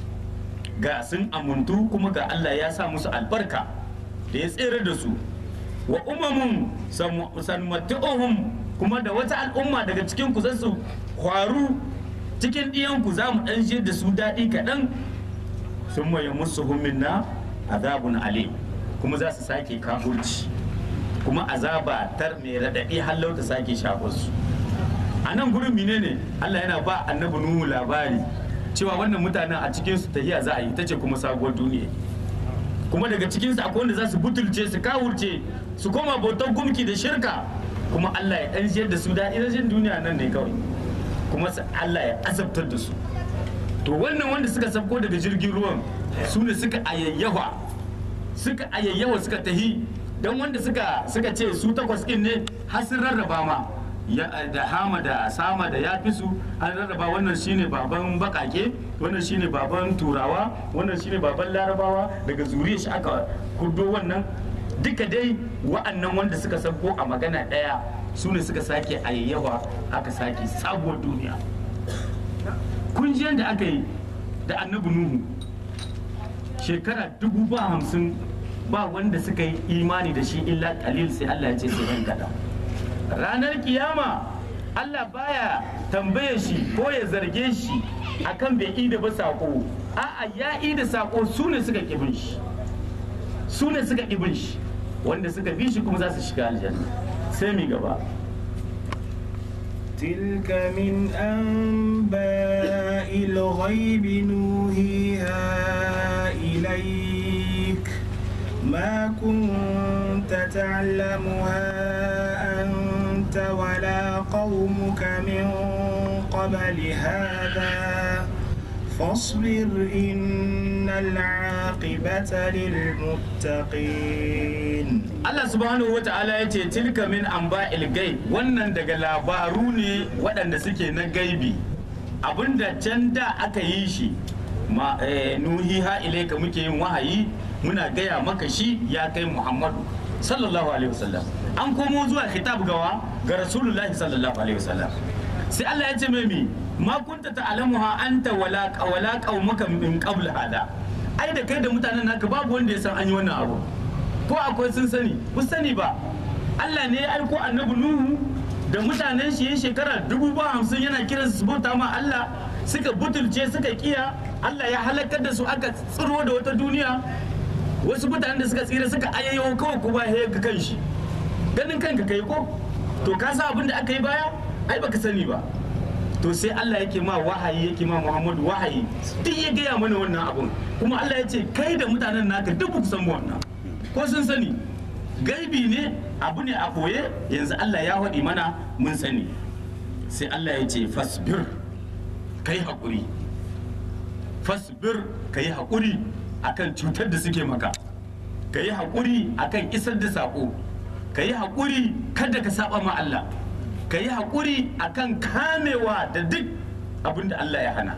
ga sun amuntu kuma ga Allah ya sa musu albarka da ya tsere da su wa umamun sanmatu'uhum kuma da wata al'umma daga cikin ku zan su kwaru cikin ɗiyanku za mu ɗan jiyar da su daɗi kaɗan sun maye musu minna azabun alim kuma za su sake kafurci kuma azaba tar mai raɗaɗi hallau ta sake shafarsu a nan gurin mine ne allah yana ba annabi nuhu labari cewa wannan mutanen a cikinsu tahiya za a yi ta ce kuma sabuwar duniya kuma daga cikinsu akwai wanda za su butulce su kawurce su koma bautar gumki da shirka kuma Allah ya ɗan jiyar da su daɗi rashin duniya nan ne kawai kuma Allah ya azabtar da su to wannan wanda suka sabko daga jirgin ruwan su ne suka ayayyawa suka ayayyawa suka tahi don wanda suka suka ce su takwas ɗin ne har sun rarraba ma da hama da sama da yafi su an rarraba wannan shine baban bakake wannan shine baban turawa wannan shine baban larabawa daga zuriyar shi aka kudo wannan duka dai wa'annan wanda suka sauko a magana ɗaya su ne suka sake ayyawa aka sake sabuwar duniya kun ji yadda aka yi da annabi nuhu shekara dubu ba hamsin ba wanda suka yi imani da shi illa kalil sai allah ya ce sai yan kaɗan ranar kiyama Allah baya tambaye shi ko ya zarge shi akan bai ida ba sako a'a ya ida sako su ne suka kibin shi su ne suka kibin shi wanda suka bi shi kuma za su shiga aljanna sai mi gaba تلك من أنباء الغيب نوحيها إليك ما كنت تعلمها أنت ولا قومك من قبل هذا فاصبر إن العاقبة للمتقين Allah subhanahu wa ta'ala ya ce tilka min amba ilgai wannan daga labaru ne waɗanda suke na gaibi abinda can da aka yi shi ma eh, nuhiha ilaika muke yin wahayi muna gaya maka shi ya kai muhammadu sallallahu alaihi wasallam an komo zuwa khitab gawa ga rasulullahi sallallahu alaihi wasallam sai Allah ya ce mai mi ma kunta ta'lamuha anta wala wala qaumuka min qabl hada ai da kai da mutanen naka babu wanda ya san an yi wannan abu ko akwai sun sani ba sani ba Allah ne ya aiko annabi Nuhu da mutanen shi yin shekara dubu ba hamsin yana kiran su bauta ma Allah suka butulce suka kiya Allah ya halakar da su aka tsiro da wata duniya wasu mutanen da suka tsira suka ayyayo kawai kuma ya ga kan shi ganin kanka kai ko to ka sa abin da aka yi baya ai baka sani ba to sai Allah yake ma wahayi yake ma Muhammadu wahayi duk ya gaya mana wannan abun kuma Allah ya ce kai da mutanen naka duk ba ku san wannan ko sun sani gaibi ne abu ne a koye yanzu Allah ya haɗi mana mun sani sai Allah ya ce fasbir kai haƙuri fasbir kai haƙuri akan cutar da suke maka ka yi haƙuri akan isar da saƙo ka yi haƙuri kada ka saba ma Allah ka yi haƙuri akan kamewa da duk abin da Allah ya hana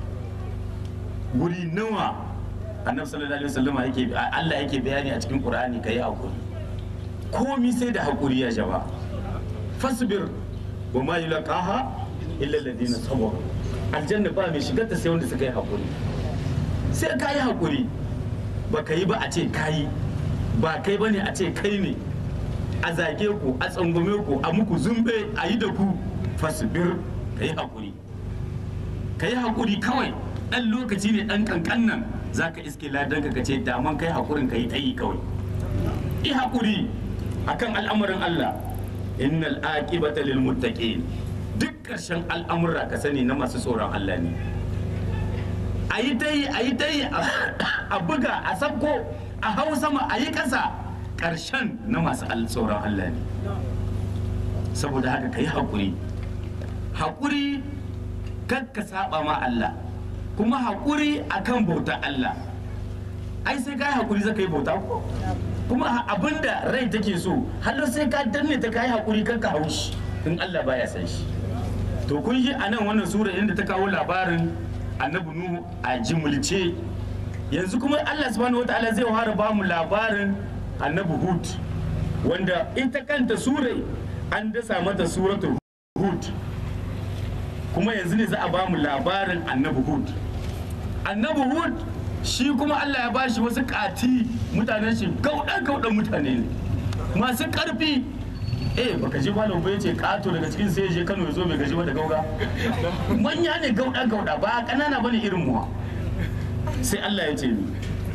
guri nawa annabi sallallahu alaihi wasallam yake Allah yake bayani a cikin Qur'ani ka yi haƙuri komi sai da haƙuri ya jaba fasbir wa ma yulqaha illa alladhina sabaru aljanna ba mai shigar ta sai wanda suka yi haƙuri sai ka yi haƙuri ba ka yi ba a ce kayi ba kai ba ne a ce kai ne a zage ku a tsangume ku a muku zumbe a yi da ku fasbir ka yi haƙuri ka yi haƙuri kawai ɗan lokaci ne ɗan ƙanƙan nan za ka iske ladan ka ce daman kai haƙurin ka yi ta yi kawai yi haƙuri akan al'amarin Allah innal aqibata lil muttaqin duk ƙarshen al'amura ka sani na masu tsoron Allah ne a yi ta yi a yi ta yi a buga a sabko a hau sama a yi ƙasa ƙarshen na masu tsoron Allah ne saboda haka ka yi haƙuri haƙuri kan ka saba ma Allah kuma haƙuri akan bauta Allah ai sai ka yi haƙuri zaka yi bauta ko kuma abinda rai take so hallo sai ka danne ta ka yi haƙuri kan ka haushi in Allah baya san shi to kun yi a nan wannan sura inda ta kawo labarin annabi nuhu a jimulce yanzu kuma Allah subhanahu wataala zai fara ba mu labarin annabi hud wanda ita kanta surai an dasa mata suratul hud kuma yanzu ne za a ba mu labarin annabi hud annabi hud shi kuma Allah ya bashi wasu kati mutanen shi gaudan gaudan mutane ne masu karfi eh baka ji malam ba yace kato daga cikin sai je Kano ya zo bai gaji ba da gauga manya ne gauda gauda ba kanana bane irin mu sai Allah ya ce ni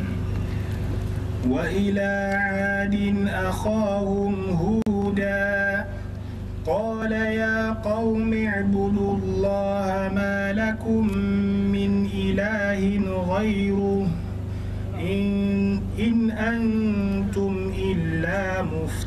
وإلى عاد أخاهم هودا قال يا قوم اعبدوا الله ما لكم من إله غيره إن, إن أنتم إلا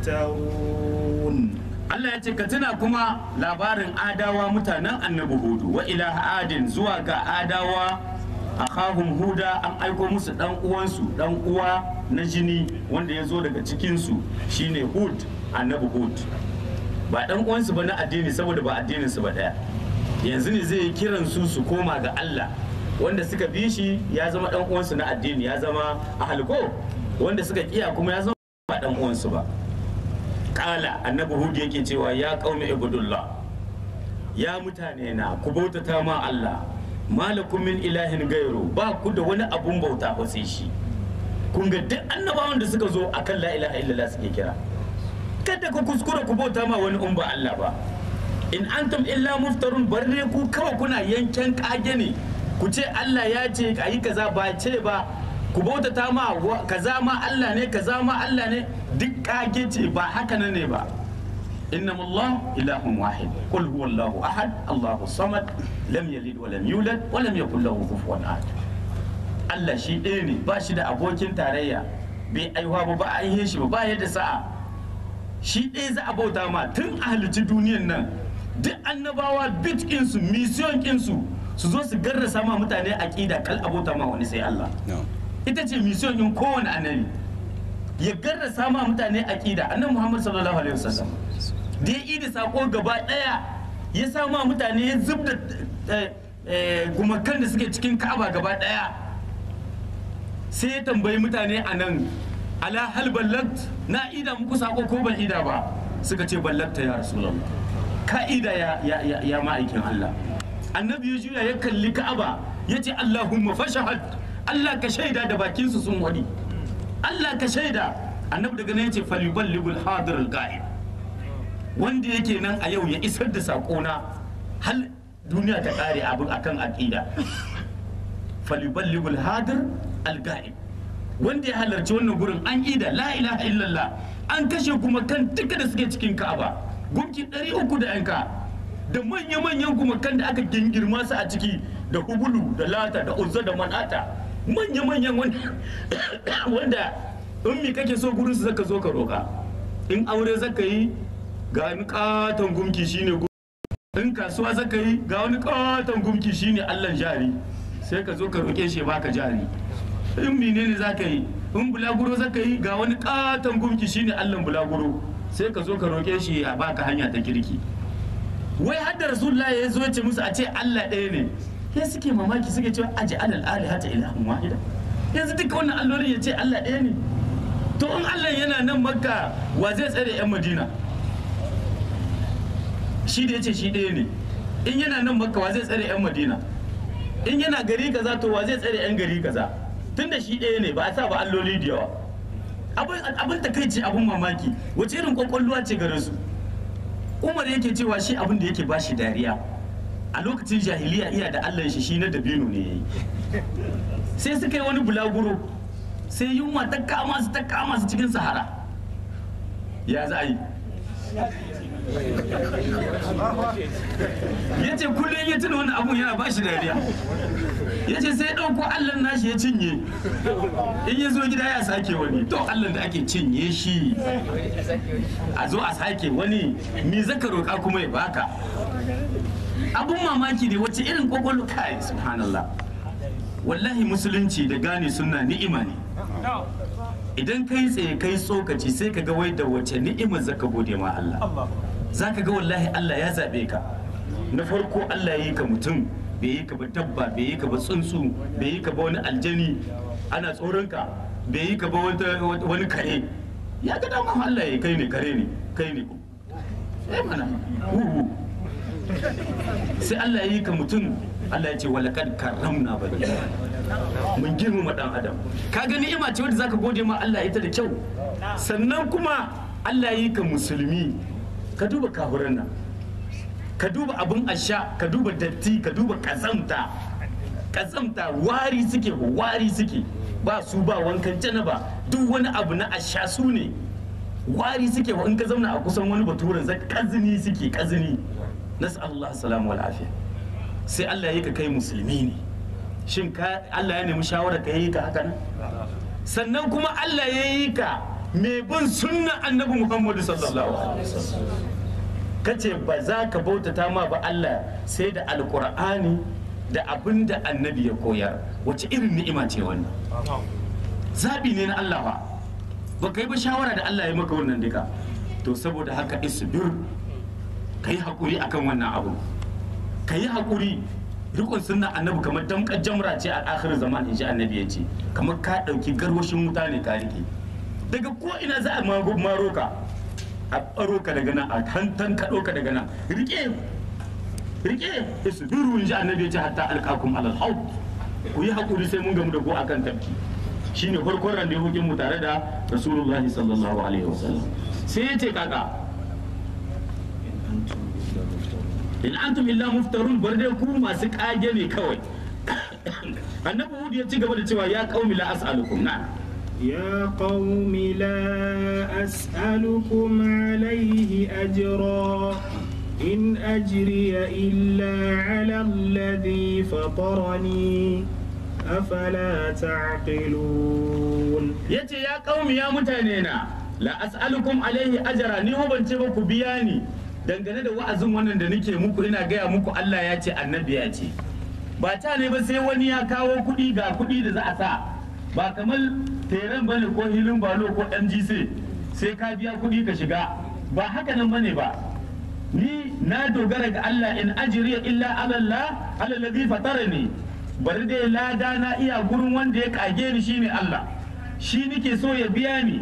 مفترون Allah ya ce ka tuna kuma labarin adawa mutanen annabi hudu wa ila adin zuwa ga adawa akhahum huda an aiko musu dan uwansu dan uwa na jini wanda ya zo daga cikinsu shine hud annabi hud ba dan uwansu ba na addini saboda ba addinin su ba daya yanzu ne zai yi kiran su su koma ga Allah wanda suka bi shi ya zama dan uwansu na addini ya zama ahalko wanda suka kiya kuma ya zama ba dan uwansu ba kala annabi hud yake cewa ya qaumi ibudullah ya mutane na ku bautata ma Allah malakum min ilahin gairu ba ku da wani abun bauta ba sai shi kun ga duk annabawan da suka zo akan la ilaha illallah suke kira kada ku kuskura ku bauta ma wani umba Allah ba in antum illa muftarun barre ku kawai kuna yanken kage ne ku ce Allah ya ce a yi kaza ba ce ba ku bautata ma kaza ma Allah ne kaza ma Allah ne duk kage ce ba haka ne ba إنما الله إله واحد قل هو الله أحد الله الصمد لم يلد ولم يولد ولم يكن له كفوا أحد Allah shi ɗaya ne ba shi da abokin tarayya bai aihuwa ba ba a aihe shi ba ba yadda sa'a shi ɗaya za a bauta ma tun a halitti duniyan nan duk annabawa bit ɗinsu mission ɗinsu su zo su garrasa ma mutane aƙida kal abota ma wani sai Allah ita ce mission ɗin kowane annabi ya garrasa ma mutane aƙida annabi Muhammad sallallahu alaihi wasallam da ya yi da sako gaba ɗaya ya sa ma mutane ya zub da gumakan da suke cikin ka'aba gaba ɗaya sai ya tambayi mutane a nan ala hal ballagt na ida muku sako ko ban ida ba suka ce ballagta ya rasulullah ka ida ya ya ya, ya ma'aikin Allah annabi ya juya ya kalli ka'aba ya ce allahumma fashahad Allah ka shaida da bakin su sun wadi Allah ka shaida annabi daga nan ya ce falyuballighul hadir al-ghaib wanda yake nan a yau ya isar da sakona hal duniya ta kare abin akan aqida falyuballighul hadir al-ghaib wanda ya halarci wannan gurin an ida la ilaha illallah an kashe kuma kan duka da suke cikin ka'aba gunki 300 da yanka da manya-manyan kuma kan da aka gingirma su a ciki da hubulu da lata da uzza da manata manya-manyan wanda in mi kake so gurin su zaka zo ka roka in aure zaka yi ga wani katon gumki shine in kasuwa zaka yi ga wani katon gumki shine allan jari sai ka zo ka roke shi baka jari in menene za ka yi in bulaguro za ka yi ga wani katon gumki shine allan bulaguro sai ka zo ka roƙe shi a baka hanya ta kirki wai har da rasulullah ya zo ce musu a ce allah ɗaya ne ya suke mamaki suke cewa aji alal ali hata ilahun wahida yanzu duka wannan allolin ya ce allah ɗaya ne to in allah yana nan makka wa zai tsare yan madina shi da ya ce shi ɗaya ne in yana nan makka wa zai tsare yan madina in yana gari kaza to wa zai tsare yan gari kaza tun da shi ɗaya ne ba a sa ba alloli da yawa abin abin takaici abin mamaki wace irin kwakwalwa ce gare su umar yake cewa shi abin da yake ba shi dariya a lokacin jahiliya iya da allah shi shi na dabino ne yayi sai suka yi wani bulaguro sai yunwa ta kama su ta kama su cikin sahara ya za a yi ya ce kullum ya tuna wani abun yana ba shi dariya ya ce sai ɗauko allon nashi ya cinye in ya zo gida ya sake wani to allon da ake cinye shi a zo a sake wani me zaka roƙa kuma ya baka abun mamaki ne wacce irin kwakwalwa kai subhanallah wallahi musulunci da gane suna ni'ima ne idan kai tsaye kai tsokaci sai ka ga wai da wace ni'imar zaka gode ma Allah zaka ga wallahi Allah ya zabe ka na farko Allah ya yi ka mutum bai yi ka ba dabba bai yi ka ba tsuntsu bai yi ka ba wani aljani ana tsoron ka bai yi ka ba wani kare ya ga dama Allah ya kai ne kare ne kai ne eh mana huhu sai Allah ya yi ka mutum Allah ya ce walakad karramna bani mun girmama dan adam ka ga ni'ima ce wadda zaka gode ma Allah ita da kyau sannan kuma Allah ya yi ka musulmi ka duba kafuran nan ka duba abun asha ka duba datti ka duba kazamta kazamta wari suke wari suke ba su ba wankan janaba duk wani abu na asha su ne wari suke in ka zauna a kusan wani baturen zai kazini suke kazini nasu Allah salamu wal afiya sai Allah ya ka kai musulmi ne shin ka Allah ya nemi shawara ka yi ka haka nan sannan kuma Allah ya yi ka mai bin sunna annabi Muhammadu sallallahu alaihi wasallam kace ba za ka bautata ma ba Allah sai da alqur'ani da abin da annabi ya koyar wace irin ni'ima ce wannan zabi ne na Allah ba ba kai ba shawara da Allah ya maka wannan duka to saboda haka isbir kai hakuri akan wannan abu kai hakuri rikon sunna annabi kamar damkar jamra ce a akhir zaman in ji annabi ya ce kamar ka ɗauki garwashin wuta ne ka rike daga ko ina za a maro ka a ɓaro ka daga nan a tantan ka ka daga nan rike rike isbiru in ji annabi ya ce hatta alqakum alal haud ku yi hakuri sai mun gamu da ku akan tafki shine farkon randewokin mu tare da rasulullahi sallallahu alaihi wasallam sai ya ce kaka in antum illa muftarun bar dai ku masu kage ne kawai annabi hud ya ci gaba da cewa ya qaumi la as'alukum na يا قوم لا أسألكم عليه أجرا إن أجري إلا على الذي فطرني أفلا تعقلون yace ya qaumi ya mutane na la as'alukum alaihi ajra ni ho ban ce ba ku biya ni dangane da wa'azin wannan da nake muku ina gaya muku Allah ya ce annabi ya ce ba ta ne ba sai wani ya kawo kuɗi ga kuɗi da za a sa ba kamar teren bane ko hilin balo ko MGC sai ka biya kuɗi ka shiga ba haka nan bane ba ni na dogara ga Allah in ajriya illa ala Allah ala ladhi fatarani bari dai lada na iya gurin wanda ya kage ni shine Allah shi nike so ya biya ni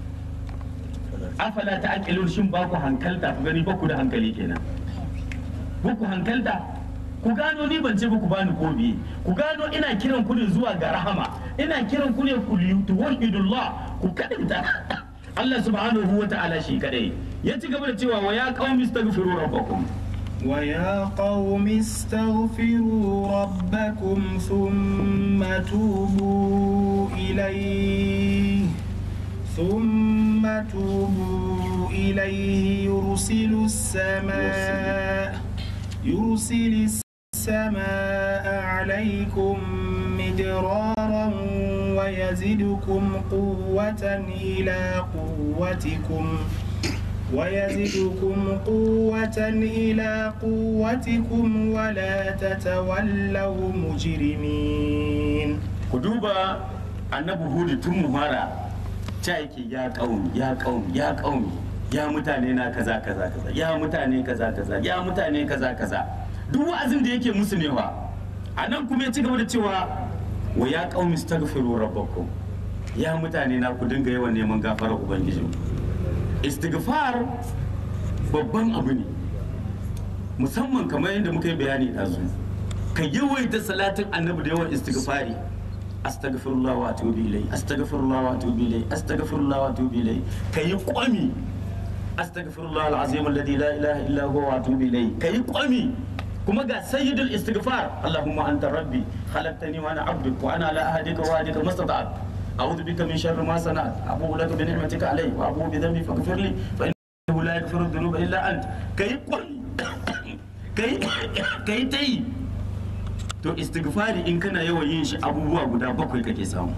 afala ta aqilun shin ba ku hankalta ku gani ba ku da hankali kenan ba ku hankalta ku gano ni ban ce ba ku bani ko biye ku gano ina kiran ku ne zuwa ga rahama ina kiran ku ne ku tuwahidullah ku kadinta Allah subhanahu wa ta'ala shi kadai ya ci gaba da cewa wa ya qaumi astaghfiru rabbakum ويا قوم استغفروا ربكم ثم توبوا إليه ثم توبوا إليه يرسل السماء يرسل السماء عليكم مدرارا ويزدكم قوة إلى قوتكم ويزدكم قوة إلى قوتكم ولا تتولوا مجرمين ku duba annabi hudu tun muhara ta yake ya kaumi ya kaumi ya kaumi ya mutane na kaza kaza kaza ya mutane kaza kaza ya mutane kaza kaza duk wa'azin da yake musu ne wa a nan kuma ya ci gaba da cewa wa ya kaumi astaghfiru rabbakum ya mutane na ku dinga yawan neman gafarar ubangiji istighfar babban abu ne musamman kamar yadda muka yi bayani ɗazu ka yawaita salatin annabi da yawan istighfari astaghfirullah wa atubu ilai astaghfirullah wa atubu ilai astaghfirullah wa atubu ilai kayi kwami astaghfirullah alazim alladhi la ilaha illa huwa wa atubu ilai kayi kwami kuma ga sayyidul istighfar allahumma anta rabbi khalaqtani wa ana abduk wa ana ala ahdika wa ahdika mastata'at a'udhu bika min sharri ma sana'at abu'u laka bi ni'matika alayya wa abu'u bi dhanbi faghfir li fa innahu la yaghfiru dhunuba illa ant kayi kwami kai kai tayi to istighfari in kana yawan yin shi abubuwa guda bakwai kake samu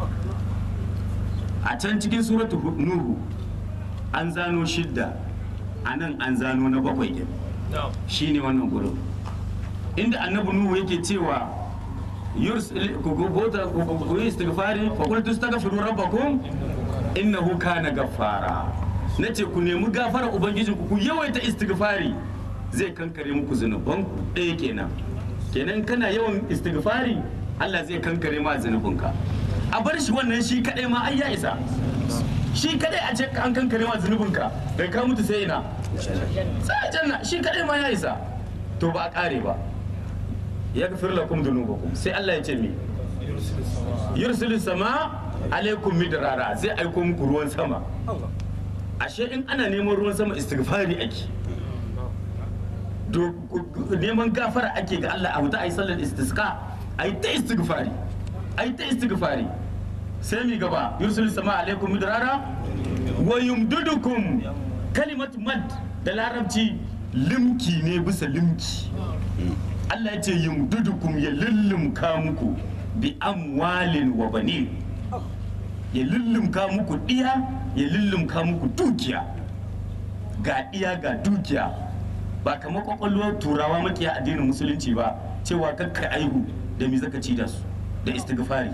a can cikin suratu nuhu an zano shidda a nan an zano na bakwai ɗin shine wannan gurin inda annabi nuhu yake cewa yursil- ku gota ku yi istighfari fa qul tastaghfiru rabbakum innahu kana gaffara nace ku nemi gafara ubangijinku ku yawaita istighfari zai kankare muku zunubanku ɗaya kenan kenan kana yawan istighfari Allah zai kankare ma zunubinka a bar shi wannan shi kadai ma ai ya isa shi kadai a ce an kankare ma zunubinka da ka mutu sai ina sai janna shi kadai ma ya isa to ba a kare ba ya gafir lakum dhunubakum sai Allah ya ce mi yursilu sama alaikum midrara zai aiko muku ruwan sama ashe in ana neman ruwan sama istighfari ake do- neman gafara ake ga Allah a wuta ayi sallar istisqa ayi ta istighfari ayi ta istighfari sai mi gaba yursilu sama alaikum midrara wa yumdudukum kalimat mad da larabci limki ne bisa limki Allah ya ce yumdudukum ya lullumka muku bi amwalin wa banin ya lullumka muku diya ya lullumka muku dukiya ga diya ga dukiya ba kamar kwakwalwar turawa makiya addinin musulunci ba cewa kakka aihu da me zaka ci da su da istighfari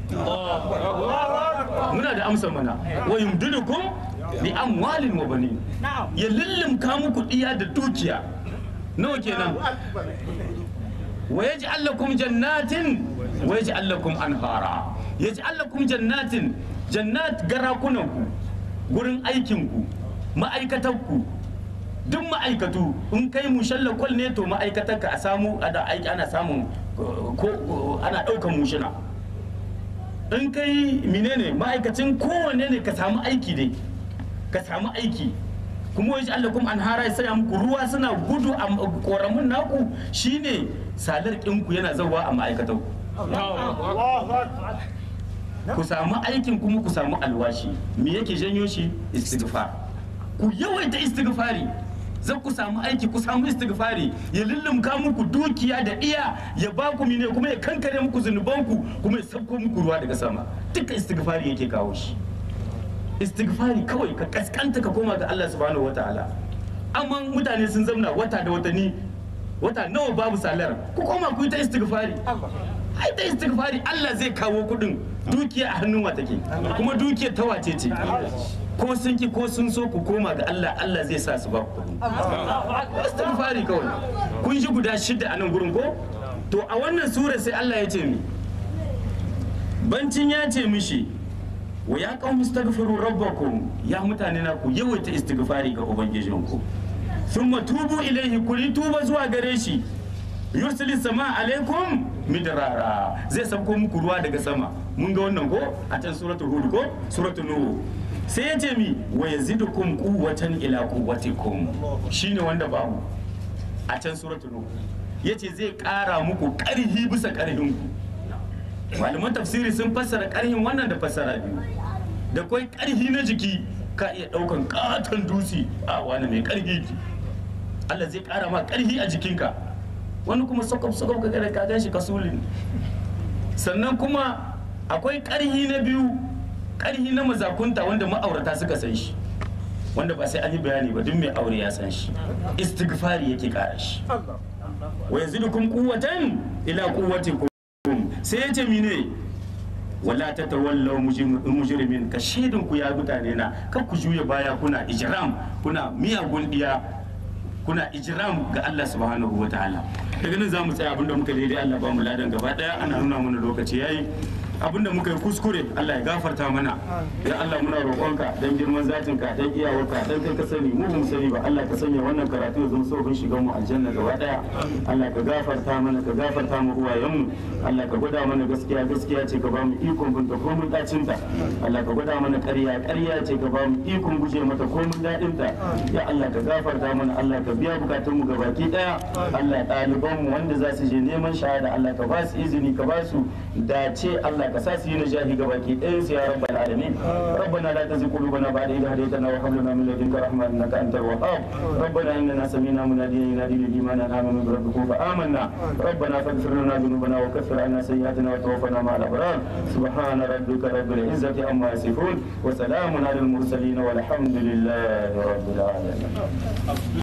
muna da amsa mana wa yumdidukum bi amwalin wa banin ya lullumka muku diya da dukiya nawa kenan wa yaj'al lakum jannatin wa yaj'al lakum anhara yaj'al lakum jannatin jannat garakunanku gurin aikinku ma'aikatanku duk ma'aikatu in kai mushalla kwal ne to ma'aikatanka a samu ada aiki ana samun uh, ko uh, ana ɗaukan mushina in kai menene ma'aikacin kowanne ne ka samu aiki dai ka samu aiki kuma wajen Allah kuma an hara ya saya muku ruwa suna gudu a koramun naku shine salar ɗinku yana zawa a ma'aikatan ku samu aikin kuma ku samu alwashi me yake janyo shi istighfar ku yawaita istighfari zan ku samu aiki ku samu istighfari ya lullumka muku dukiya da iya ya ba ku mine kuma ya kankare muku zunubanku kuma ya sauko muku ruwa daga sama duka istighfari yake kawo shi istighfari kawai ka kaskanta ka koma ga Allah subhanahu wataala amma mutane sun zamna wata da watanni wata nawa babu salar ku koma ku yi ta istighfari ai ta istighfari Allah zai kawo kudin dukiya a hannun wa take kuma dukiya ta wace ce ko sun ki ko sun so ku koma ga Allah Allah zai sa su ba ku kudi istighfari kawai kun ji guda shida a nan gurin ko to a wannan sura sai Allah ya ce mi bancin ya ce mishi wa ya kawo mustaghfiru rabbakum ya mutane na ku yawaita istighfari ga ubangijinku thumma tubu ilaihi ku yi tuba zuwa gare shi yursili sama alaikum midrara zai sauko muku ruwa daga sama mun ga wannan ko a can suratul hud ko suratul nuh sai ya ce mi wa yazidukum quwwatan ila quwwatikum shine wanda babu a can suratul nuh yace zai kara muku karhi bisa karhin ku malaman tafsiri sun fassara karhin wannan da fassara biyu da kwai karhi na jiki ka iya daukan katon dutse a wani mai karhi Allah zai kara ma karhi a jikinka wani kuma sokof sokof ka gare ka ganshi kasulin sannan kuma akwai karhi na biyu karhi na mazakunta wanda ma'aurata suka san shi wanda ba sai an yi bayani ba duk mai aure ya san shi istighfari yake kara shi wa yazidukum quwwatan ila quwwatikum sai ya ce mine wala ta tawallaw mujrimin ka shaidin ku ya mutane na kan ku juya baya kuna ijram kuna miyagun diya kuna ijram ga Allah subhanahu wa ta'ala daga nan zamu tsaya abinda muka daidai Allah ba mu ladan gaba daya ana nuna mana lokaci yayi abinda muka yi kuskure Allah ya gafarta mana ya Allah muna roƙonka dan girman zatinka dan iyawarka dan kai ka sani mu bamu sani ba Allah ka sanya wannan karatu ya zama sauƙin shigan mu aljanna gaba daya Allah ka gafarta mana ka gafarta mu uwayenmu Allah ka gwada mana gaskiya gaskiya ce ka ba mu ikon binta ko mun dacin ta Allah ka gwada mana ƙarya ƙarya ce ka ba mu ikon guje mata ko mun dadin ta ya Allah ka gafarta mana Allah ka biya bukatun mu gabaki daya Allah ɗaliban mu wanda za su je neman shahada Allah ka ba su izini ka ba su dace Allah ka sa su yi najahi gabaki ɗayan su ya rabbal alamin ربنا لا تزغ قلوبنا بعد إذ هديتنا وهب لنا من لدنك رحمة إنك أنت الوهاب ربنا إننا سمعنا مناديا ينادي للإيمان أن آمنوا بربكم فآمنا ربنا فاغفر لنا ذنوبنا وكفر عنا سيئاتنا وتوفنا مع الأبرار سبحان ربك رب العزة عما يصفون وسلام على المرسلين والحمد لله رب العالمين